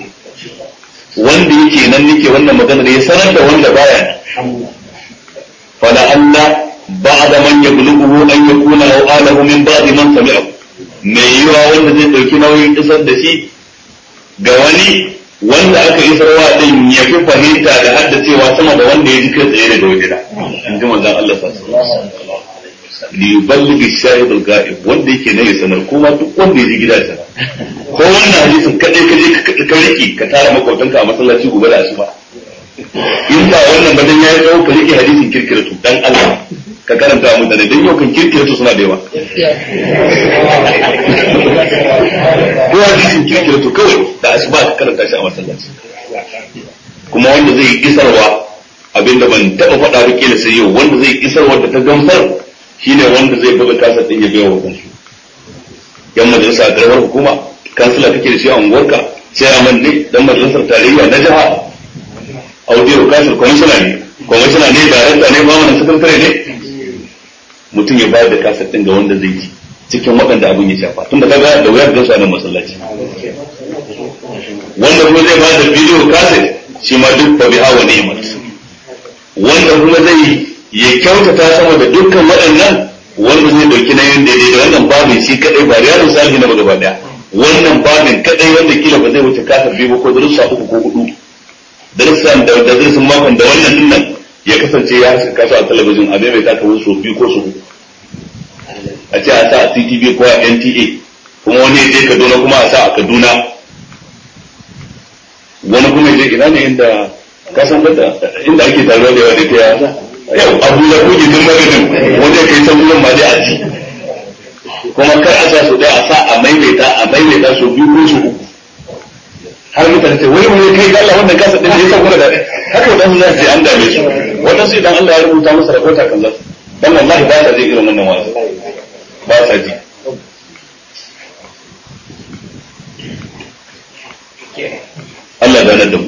wanda yake nan nake wannan maganar ya sanar da wanda baya nan fala Allah بعد من يبلغه أن يكون أو آله من بعد من سمعه mai yiwa wanda zai ɗauki nauyin isar da shi ga wani wanda aka isarwa din ya fi fahimta da haddacewa sama da wanda ya ji kai tsaye daga wajena in ji manzon Allah sallallahu alaihi wasallam li yuballighi shahidul ghaib wanda yake ne ya sanar kuma duk wanda ya ji gida sana ko wannan hadisin kadai ka je ka riki ka tara makwabtanka a masallaci gobe da asuba in ba wannan ba dan yayi tsawo ka rike hadisin kirkiratu dan Allah ka karanta wa mutane don yau kan kirkiratu suna da yawa ko hadisin kirkiratu kawai da asuba ka karanta shi a masallaci kuma wanda zai isarwa abinda ban taba faɗa ba kila sai yau wanda zai isarwa da ta gamsar shine wanda zai buga kasar din ya biya wa kansu yan majalisa a karamar hukuma kansila kake da shi a unguwarka sai a ne dan majalisar tarayya na jiha audio kasar kwamishina ne kwamishina ne darakta ne ba wani sakatare ne mutum ya bayar da kasar din ga wanda zai ji cikin waɗanda abin ya shafa tunda kaga da wuyar da su a nan masallaci wanda kuma zai bayar da bidiyo kaset shi ma duk fa biha wa ni'mat wanda kuma zai ya kyautata sama da dukkan waɗannan wanda zai dauki na yin daidai da wannan babin shi kadai ba riyadu salihin na gaba daya wannan babin kadai wanda kila ba zai wuce kasar biyu ko darussa uku ko hudu darussan da darussan makon da wannan dinnan ya kasance ya haska su a talabijin a bai ta kawo so biyu ko so uku a ce a sa a CTV ko a NTA kuma wani ya je Kaduna kuma a sa a Kaduna wani kuma ya je ina ne inda ka san da inda ake taruwa da yawa da ta yau Abuja ko gindin magajin wanda kai san wurin ma dai a ji kuma kar a sa su dai a sa a maimaita a maimaita so biyu ko so uku har mutane ce wai wai kai Allah wannan kasa din da ya sauka da haka wadansu za su an dame su wadansu idan Allah ya rubuta masa rahota kan zasu dan wallahi ba sa jin irin wannan wasu ba sa ji Allah ganar da mu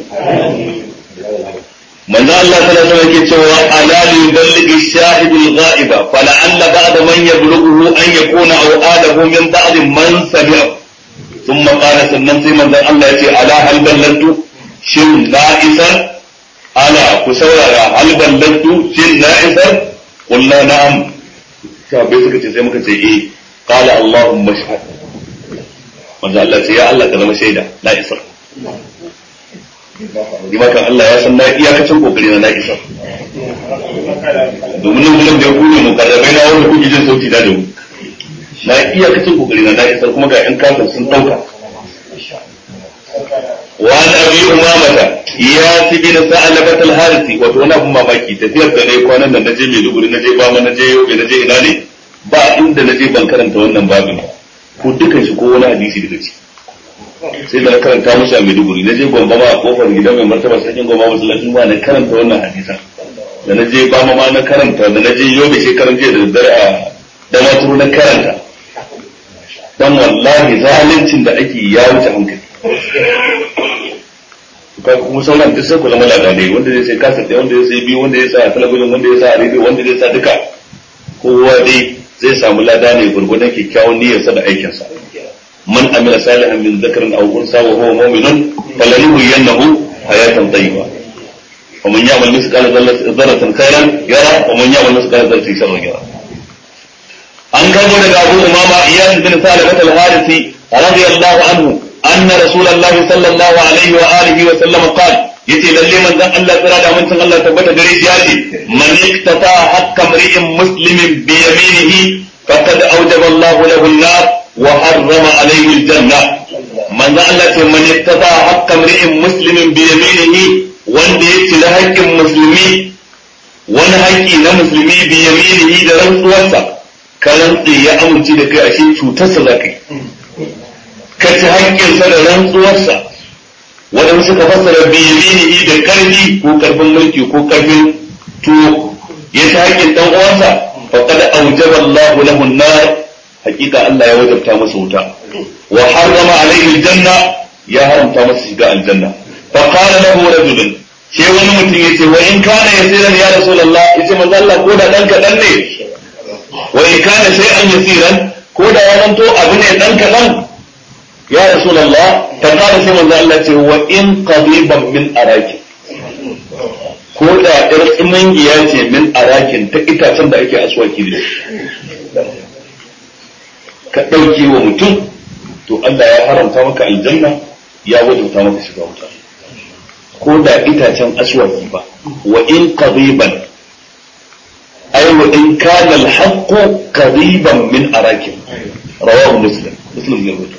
manzo Allah sallallahu alaihi yake cewa ala li yuballighi shahidul ghaiba fala alla ba'da man yablughu an yakuna aw ala له من بعد من سمع ثم قال sannan sai manzon Allah ya ce ala hal ballantu shin na isar ala ku saurara hal ballantu shin na isar qulna na'am sahabbai suka ce sai muka ce eh qala allahumma shahad manzon Allah ce ya Allah ka zama shaida na isar ni ma kan Allah ya san na iyakacin kokari na na isar domin nan gudan da ya kune mu karrabai na wanda kuke jin sauti da mu na iyakacin kokari na na isar kuma ga yan kafin sun dauka wa an abi umamata ya fi bin sa'alabat al-harisi wato wani abun mamaki tafiyar da ne kwanan nan naje Maiduguri naje Bama naje Yobe naje ina ne ba inda naje ban karanta wannan babin ko dukan shi ko wani hadisi daga ci sai da na karanta musu a Maiduguri naje Gombe ma a kofar gidan mai martaba sarkin Gombe masallacin ba na karanta wannan hadisan da naje Bama ma na karanta da naje Yobe shekaran jiya da daddare a Damaturu na karanta dan wallahi zalincin da ake ya wuce hankali ka kuma sauran duk sai ku zama ladanai wanda zai sai kasar da wanda zai sai biyu wanda zai sa a talabijin wanda zai sa a rediyo wanda zai sa duka kowa dai zai samu lada ne gurgudan kyakkyawan niyyarsa da aikinsa man amila salihan min dhakarin aw unsa wa huwa mu'minun falanuhyiyannahu hayatan tayyiba wa man ya'mal mithqala dharratin khairan yara wa man ya'mal mithqala dharratin sharran yara an gabo daga Abu Umama Iyas bin Salamat al-Harisi radiyallahu anhu anna Rasulullahi sallallahu alaihi wa alihi wa sallam qala yace lalle manzon Allah tsira da mutun Allah tabbata gare shi yace man iktata hakka mri'in muslimin bi yaminihi faqad awjaba Allah lahu an-nar wa harrama alayhi al-janna manzon Allah ce man iktata hakka mri'in muslimin bi yaminihi wanda ya ci haƙƙin musulmi wani haƙƙi na musulmi bi yaminihi da rantsuwarsa ka rantsi ya amince da kai ashe cutarsa za ka yi ka ci haƙƙinsa da rantsuwarsa waɗanda suka fassara biyaminihi da ƙarfi ko ƙarfin mulki ko ƙarfin tuwo ya ci haƙƙin ɗan uwansa faqad awjaba Allahu lahu an-nar haƙiƙa Allah ya wajabta masa wuta wa harrama alayhi al-janna ya haramta masa shiga aljanna fa qala lahu rajulun sai wani mutum yace wa in kana yasiran ya rasulullah yace manzo Allah ko da dan kadan ne wa in kana shay'an yasiran ko da ya zanto abu ne dan kadan ya rasulullah ta kada sai manzo Allah ce wa in qadiban min araki ko da ɗar tsimangiya ce min arakin ta itacen da ake aswaki da ka ɗauke wa mutum to Allah ya haramta maka aljanna ya wajauta maka shiga wuta ko da itacen aswaki ba wa in qadiban ay wa in kana al-haqq qadiban min arakin rawahu muslim muslim ya rubuta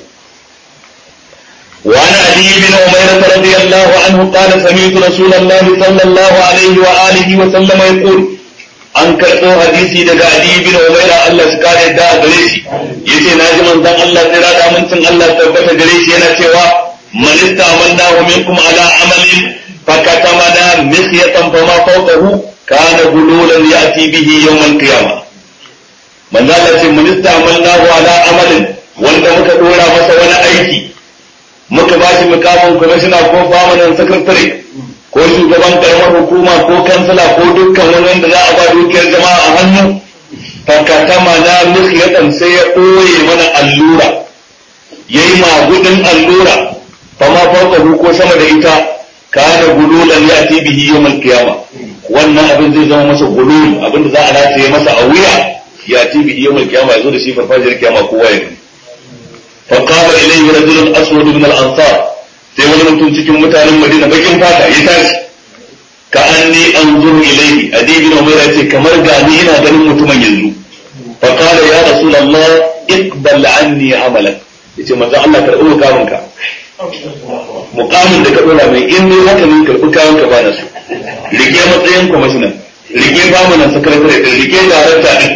وعن علي بن عميرة رضي الله عنه قال سمعت رسول الله صلى الله عليه وآله وسلم يقول an karɓo hadisi daga Ali bin Umaira Allah su kare da gare shi yace na ji manzon Allah tsira da amincin Allah tabbata gare shi yana cewa man istamannahu minkum ala amalin fakatamana misyatan fama fawqahu kana gululan yati bihi yawm al-qiyamah manzon Allah ce man istamannahu ala amalin wanda muka dora masa wani aiki muka ba shi mukamin kwamishina ko famanin sakatare ko shugaban karamar hukuma ko kansila ko dukkan wani wanda za a ba dukiyar jama'a a hannu fakatama na mislatan sai ya ɓoye mana allura ya yi magudin allura fama farka ko sama da ita kana gululan ya ti bihi yawmal qiyama wannan abin zai zama masa gulul abin da za a rataye masa a wuya ya ti bihi yawmal qiyama ya zo da shi farfajiyar kiyama kowa ya gani فقام إليه رجل أسود من الأنصار sai wani mutum cikin mutanen Madina bakin fata ya tashi ka anni anzuru ilayhi adibi na mai ce kamar ga ni ina ganin mutumin yanzu fa qala ya rasulullah iqbal anni amalak yace manzo Allah karbi mukamin ka mukamin da ka dora mai in ne haka ne karbi kayan ka bana su rike matsayin kwamishinan rike famunan sakatare din rike darakta din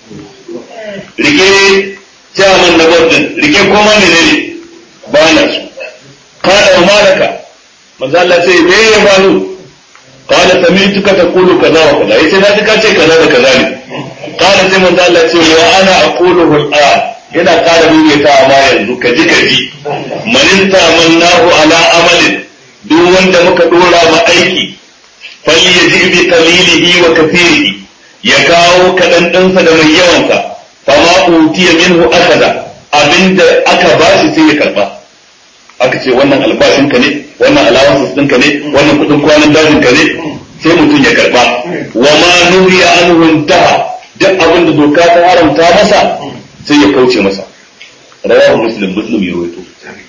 rike chairman na board din rike koma ne ne ba na su kada wa malaka manzo Allah ce me ya faru kada sami'tuka taqulu kaza wa kaza yace na ji ka ce kaza da kaza ne kada sai manzo Allah ce wa ana aquluhu al yana kada mun ta ma yanzu ka ji ka ji manin tamannahu ala amalin duk wanda muka dora ma aiki falli yaji bi qalilihi wa kathirihi ya kawo kadan dinsa da mai yawansa fama utiya minhu akada abinda aka bashi sai ya karba aka ce wannan albashin ka ne wannan alawansu ɗinka ne wannan kuɗin kwanan dajin ka ne sai mutum ya karba wa ma nuhiya anhu intaha duk abin da doka ta haramta masa sai ya kauce masa rawahu muslim muslim ya rawaito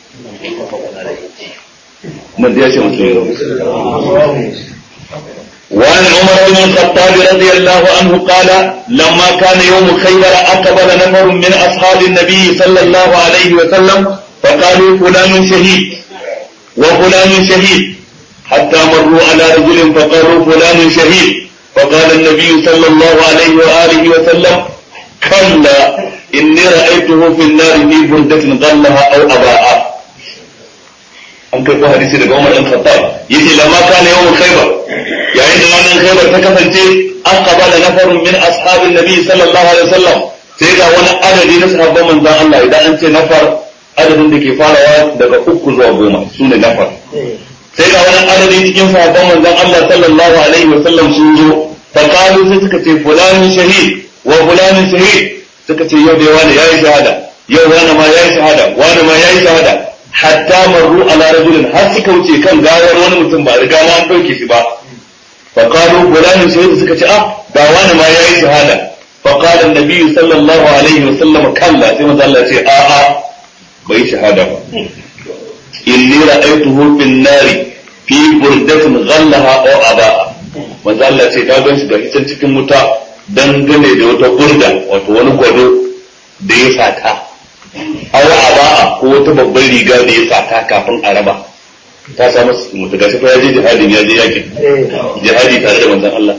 man da ya ce muslim ya rawaito وعن عمر بن الخطاب رضي الله عنه قال لما كان يوم خيبر أقبل نفر من أصحاب النبي صلى الله عليه وسلم فقالوا فلان شهيد وفلان شهيد حتى مروا على رجل فقالوا فلان شهيد فقال النبي صلى الله عليه وآله وسلم كلا إني رأيته في النار في بردة غلها أو أباء an kai hadisi daga Umar ɗan Khattab yace lamma kana yawmul Khaybar yayin da ranar Khaybar ta kasance an qabala nafarun min ashabin Nabi sallallahu alaihi wasallam sai ga wani adadi na sahabban manzon Allah idan an ce nafar adadin da ke farawa daga uku zuwa goma sune nafar sai ga wani adadi cikin sahabban manzon Allah sallallahu alaihi wasallam sun zo fa qalu sai suka ce fulanin shahid wa fulanin shahid suka ce yau da wani yayi shahada yau wani ma yayi shahada wani ma yayi shahada hatta marru ala rajulin har suka wuce kan gawar wani mutum ba riga ma an dauke shi ba fa qalu fulanin shahid suka ce ah ga wani ma yayi shahada fa qala an-nabi sallallahu alaihi wasallam kalla sai manzo Allah ce a a bai shahada ba inni ra'aytuhu fin nari fi burdatin ghallaha aw aba'a manzo Allah ce ta gan shi da hitan cikin wuta dangane da wata burda wato wani gwado da ya sata aw aba'a ko wata babbar riga da ya sata kafin a raba ta samu mutu gashi fa ya je jihadin ya je yakin jihadi tare da manzon Allah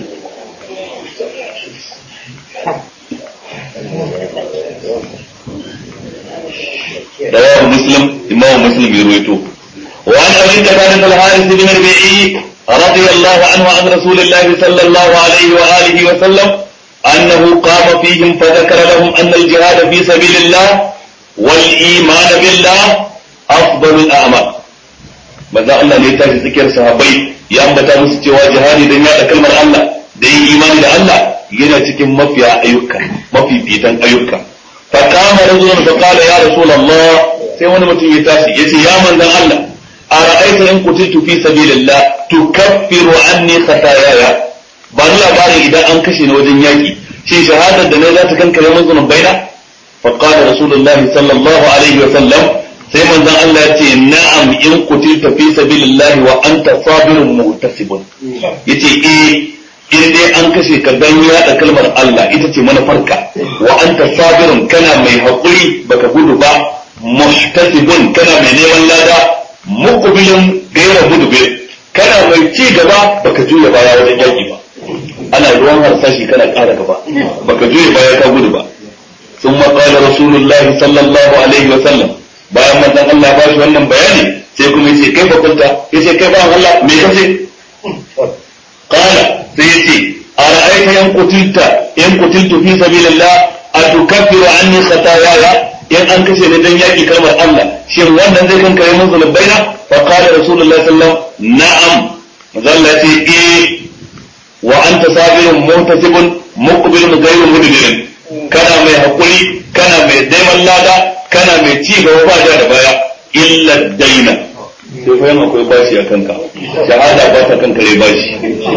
رواه مسلم إمام مسلم يرويته وعن أبي قتادة الحارث بن ربيعي رضي الله عنه عن رسول الله صلى الله عليه وآله وسلم أنه قام فيهم فذكر لهم أن الجهاد في سبيل الله والإيمان بالله أفضل الأعمال maza Allah ne ya tashi tsakiyar sahabbai ya ambata musu cewa jihadi dan yaɗa kalmar Allah da yin imani da Allah yana cikin mafiya ayyuka mafi fitan ayyuka fa kama rajulun fa qala ya rasulullah sai wani mutum ya tashi yace ya manzon Allah ara'aita in qutitu fi sabilillah tukaffiru anni khataayaya ba ni labarin idan an kashe ni wajen yaki shin shahadar da ne za ta kankare mun zunubai baina fa qala rasulullah sallallahu alaihi wa sallam sai manzon Allah ya ce na'am in qutilta fi sabilillah wa anta sabirun muhtasibun yace eh in dai an kashe ka dan yaɗa kalmar Allah ita ce manufarka wa anta sabirun kana mai haƙuri baka gudu ba muhtasibun kana mai neman lada muqbilun gaira gudu be kana mai ci gaba baka juya baya wajen yaƙi ba ana ruwan harsashi kana ƙara gaba baka juya baya ka gudu ba ثم قال رسول الله صلى الله عليه وسلم bayan manzon Allah ba shi wannan bayani sai kuma yace kai fa kunta yace kai ba Allah me kace qala sai yace ara'aita yan qutilta in qutiltu fi sabilillah atukaffiru anni khataaya in an kashe ni dan yaki kalmar Allah shin wannan zai kankare mun zulubaina fa qala rasulullahi sallallahu alaihi wasallam na'am manzo Allah yace eh wa anta sabirun muhtasibun muqbilun ghayru mudbirin kana mai hakuri kana mai daiman lada kana mai ci gaba ba da baya illa daina sai fa yana akwai bashi a kanka shahada ba ta kankare bashi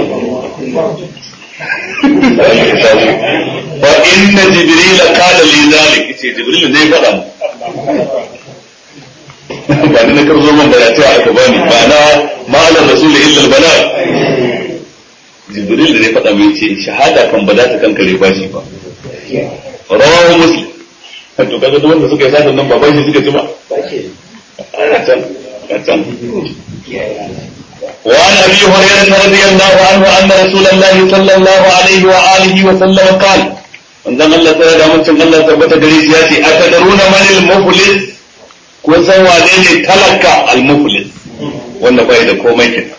fa inna jibril qala li zalik ce jibril zai faɗa mu ba ni na karzo man da ta aka bani ba na ma'alar rasul illa al-bala jibril da zai faɗa mu yace shahada kan ba za ta kankare bashi ba rawahu muslim to kaga duk wanda suka yi satan nan ba bashi suka ci ba a can a can وعن ابي هريره رضي الله عنه ان رسول الله صلى الله عليه واله وسلم قال manzon Allah sai da mutum Allah tabbata gare shi ya ce atadaruna man al-muflis kun san wane ne talaka al-muflis wanda bai da komai kin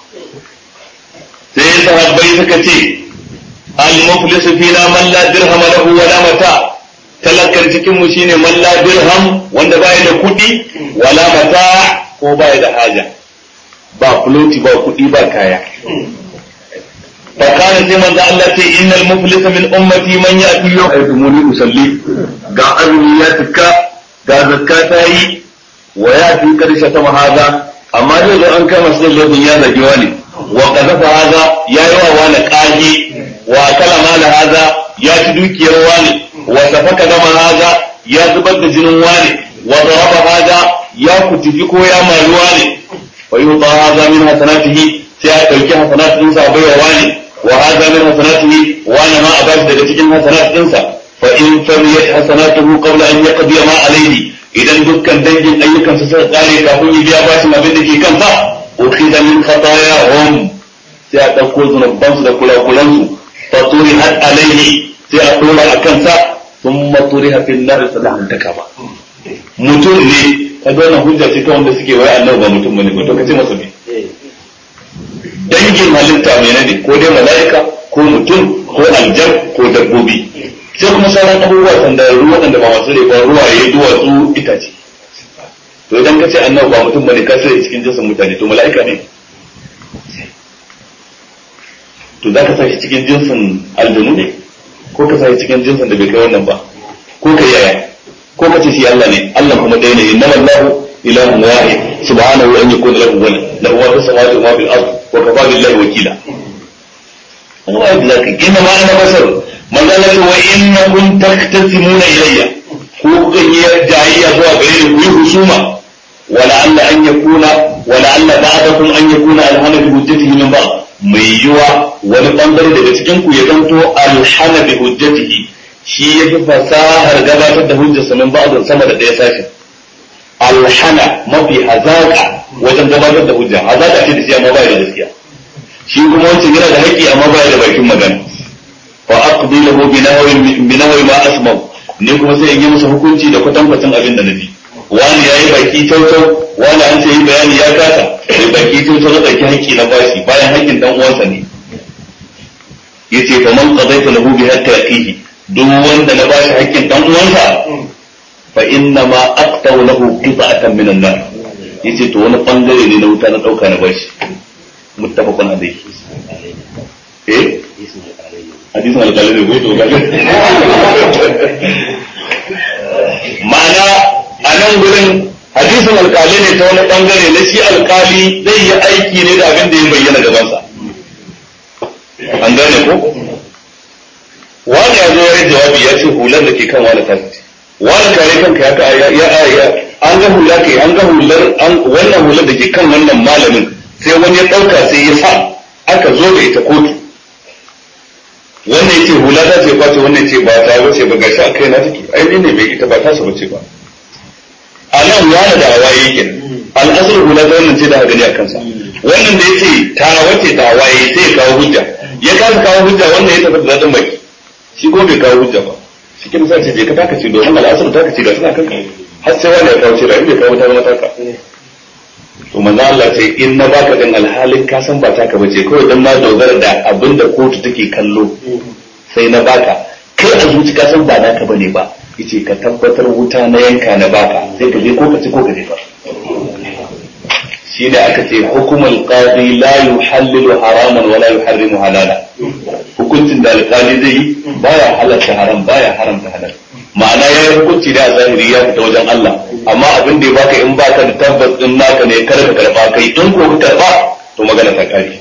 sai sahabbai suka ce al-muflis fina man la dirham lahu wa la mata talakan cikin mu shine man la dirham wanda bai da kuɗi wala mata ko bai da haja ba fuloti ba kuɗi ba kaya fakana sai manzo Allah ce innal muflisa min ummati man ya'ti yawm ayyumuni usalli ga azumi ya tuka ga zakka ta yi wa ya fi karshe ta mahaza amma zai zo an kama sai laifin ya zagi wani wa kazafa haza ya yi wa wani kage wa kala mala haza ya ci dukiyar wani wa safaka dama haza ya zubar da jinin wani wa daraba haza ya kutufi ko ya mari wani wa yuta haza min hasanatihi sai ya dauki hasanatin sa bai wa wani wa haza min hasanatihi wani ma a bashi daga cikin hasanatin sa fa in famiyat hasanatuhu qabla an yaqdi ma alayhi idan dukkan dangin ayyukan su suka kare kafin ya biya bashin abin da ke kansa ukhidha min khatayahum sai a dauko zunuban su da kulakulan su fa turihat alayhi sai a tura a kansa thumma turiha fil nar sallallahu ta kaba mutum ne kaga wannan hujja ce ta wanda suke wai annabi ba mutum bane to kace masa me dangin halitta mai ne ko dai mala'ika ko mutum ko aljan ko dabbobi sai kuma sauran abubuwa sandararru waɗanda ba masu rai ba ruwaye duwatsu itace to idan ka ce annabi ba mutum bane ka sai cikin jinsin mutane to mala'ika ne to za ka sa shi cikin jinsin aljanu ne ko ka sa shi cikin jinsin da bai kai wannan ba ko ka yaya ko ka ce shi Allah ne Allah kuma ɗaya ne inna Allahu ilahun wahid subhanahu an yakuna lahu walad lahu ma fis samawati wa ma fil ard wa kafa billahi wakila Allah ya zaka inna ma ana basar manzo Allah wa innakum taktasimuna ilayya ku kukan yi jayayya zuwa gare ni ku yi husuma wala alla an yakuna wala alla ba'dakum an yakuna alhana bi hujjatihi min ba'd mai yiwa wani bangare daga cikin ku ya zanto alhana bi hujjatihi shi ya fi fasahar gabatar da hujjarsa min ba'd sama da ɗaya sashen alhana mafi hazaka wajen gabatar da hujja hazaka ce da shi amma ba da gaskiya shi kuma wancan yana da haƙƙi amma ba da bakin magana fa aqdi lahu bi nahwi bi nahwi ma asma ni kuma sai in yi masa hukunci da kwatankwacin abin da nabi wani yayi baki tautau wani an sai bayani ya kasa sai baki tautau na dauki haƙƙi na bashi bayan haƙƙin dan uwansa ne yace fa man qadayta lahu bi hatta yaqihi duk wanda na bashi haƙƙin dan uwansa fa inna ma aqtaw lahu qita'atan min an-nar yace to wani bangare ne na wuta na dauka na bashi muttafaqun alayhi eh hadisin alƙalai ne ko to ma'ana a nan gurin hadisin alƙali ne ta wani bangare na shi alƙali zai yi aiki ne da abin da ya bayyana gabansa an gane ko wani ya zo ya jawabi ya ce hular da ke kan wani tafi wani kare kanka ya ka ya ya an ga hula kai an ga hular wannan hular da ke kan wannan malamin sai wani ya ɗauka sai ya sa aka zo da ita kotu wannan yace hula ta ce kwace wannan ce ba ta bace ba gashi akai na take ai ne ne bai ita ba ta sa bace ba a nan wani da waye yake al'asar hula ta wannan ce da gani a kansa wannan da yace ta wace ta waye sai ya kawo hujja ya kasa kawo hujja wannan ya tafi da zaɗin baki shi ko bai kawo hujja ba shi kin sa ce je ka taka ce domin al'asar ta ka ce ga suna kanka har sai wani ya kawo ce da in bai kawo ta zama taka to manzo Allah ce in na baka dan alhalin ka san ba taka bace kawai dan na dogara da abin da kotu take kallo sai na baka kai a zuci ka san ba naka bane ba yace ka tabbatar wuta na yanka na baka sai ka je ko ka ci ko ka jefa shine aka ce hukumul qadi la yuhallilu haraman wala yuharrimu halala hukuncin da alƙali zai yi baya halatta haram baya haramta halal ma'ana ya yi hukunci da a zahiri ya fita wajen Allah amma abin da ya baka in baka da tabbas din naka ne kar ka karba kai in ko ka karba to magana ta kare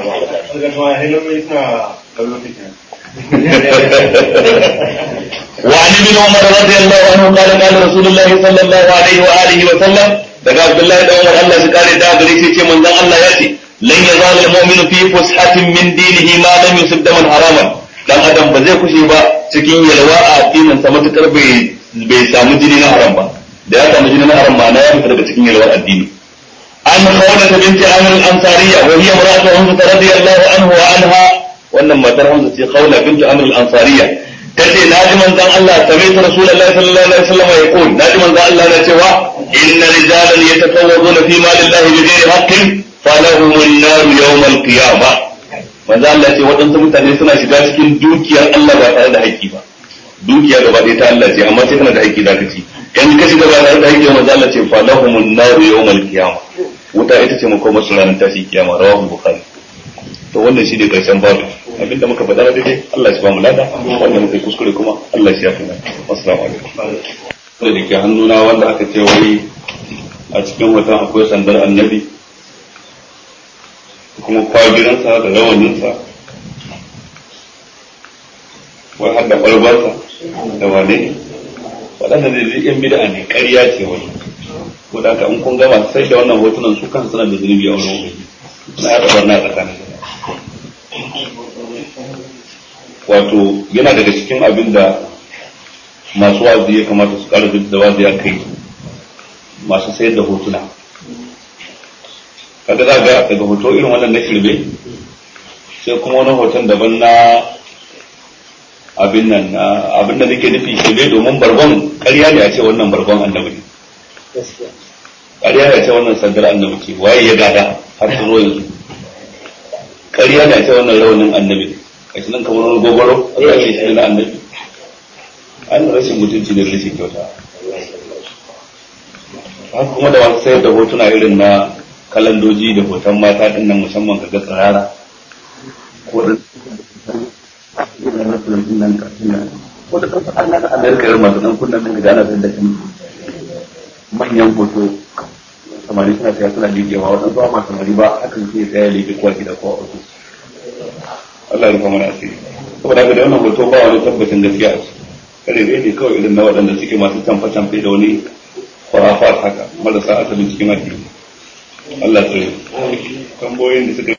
وعن ابن عمر رضي الله عنه قال قال رسول الله صلى الله عليه واله وسلم daga Abdullahi da Umar Allah su kare da gare shi ce manzon Allah ya ce lan yazal al-mu'minu fi fushatin min dinihi ma lam yusib daman haraman dan adam ba zai kushe ba cikin yalwa a addinin sa matukar bai bai samu jini na haram ba da ya samu jini na haram ma na ya fita daga cikin yalwar addini an khawla binti amr al-ansariya wa hiya mar'atu hamza radiyallahu anhu wa anha wannan matar hamza ce khawla binti amr al-ansariya tace naji manzon Allah sami'tu rasulullahi sallallahu alaihi wasallam yaqul naji manzon Allah na cewa inna rijalan yatakawwaduna fi malillahi bighairi haqqin falahum an-nar yawm al-qiyamah manzo Allah ce waɗansu mutane suna shiga cikin dukiyar Allah ba tare da haƙƙi ba dukiya gaba ɗaya ta Allah ce amma sai kana da haƙƙi zaka ci in ka shiga ba tare da haƙƙi manzo Allah ce fa lahumun nar yawmal qiyamah wuta ita ce makomar su ranar tashi kiyama rawahu bukhari to wannan shi ne karshen babu abinda muka faɗa na daidai Allah ya ba mu lada wanda muka yi kuskure kuma Allah ya shafe mana assalamu alaikum da ke hannuna wanda aka ce wai a cikin watan akwai sandar annabi kuma kwagiransa da rawaninsa wai har da ɓarbarsa da wane ne waɗanda zai zai yan bida ne ƙarya ce wani ko da in kun gama sai da wannan hotunan su kan suna da zunubi a wurin ubangi na ya ɗabar na tsakanin wato yana daga cikin abin da masu wazi ya kamata su ƙara da wazi a kai masu sayar da hotuna kaga za ga daga hoto irin wannan na shirme sai kuma wani hoton daban na abin nan abin da nake nufi shirme domin bargon ƙarya ne a ce wannan bargon annabi ne ƙarya ne a ce wannan sandar annabi ce waye ya gada har su zo yanzu ƙarya ne a ce wannan raunin annabi ne kashi nan kamar wani gogoro a kashe shi na annabi an rashin mutunci da rashin kyauta haka kuma da masu sayar da hotuna irin na kalandoji da hoton mata din nan musamman ga tsirara ko da ko da kasa an naka amerika irin masu dan kunnan nan da ana sayar da kan manyan hoto samari suna saya suna liƙewa waɗansu ba ma samari ba hakan sai ya saya liƙe kwa gida ko a wasu Allah ya rufa mana asiri saboda haka da wannan hoto ba wani tabbacin gaskiya a kare ne kawai irin na waɗanda suke masu canfa-canfe da wani kwarafat haka marasa asalin cikin addini Allah ya tambayoyin da suka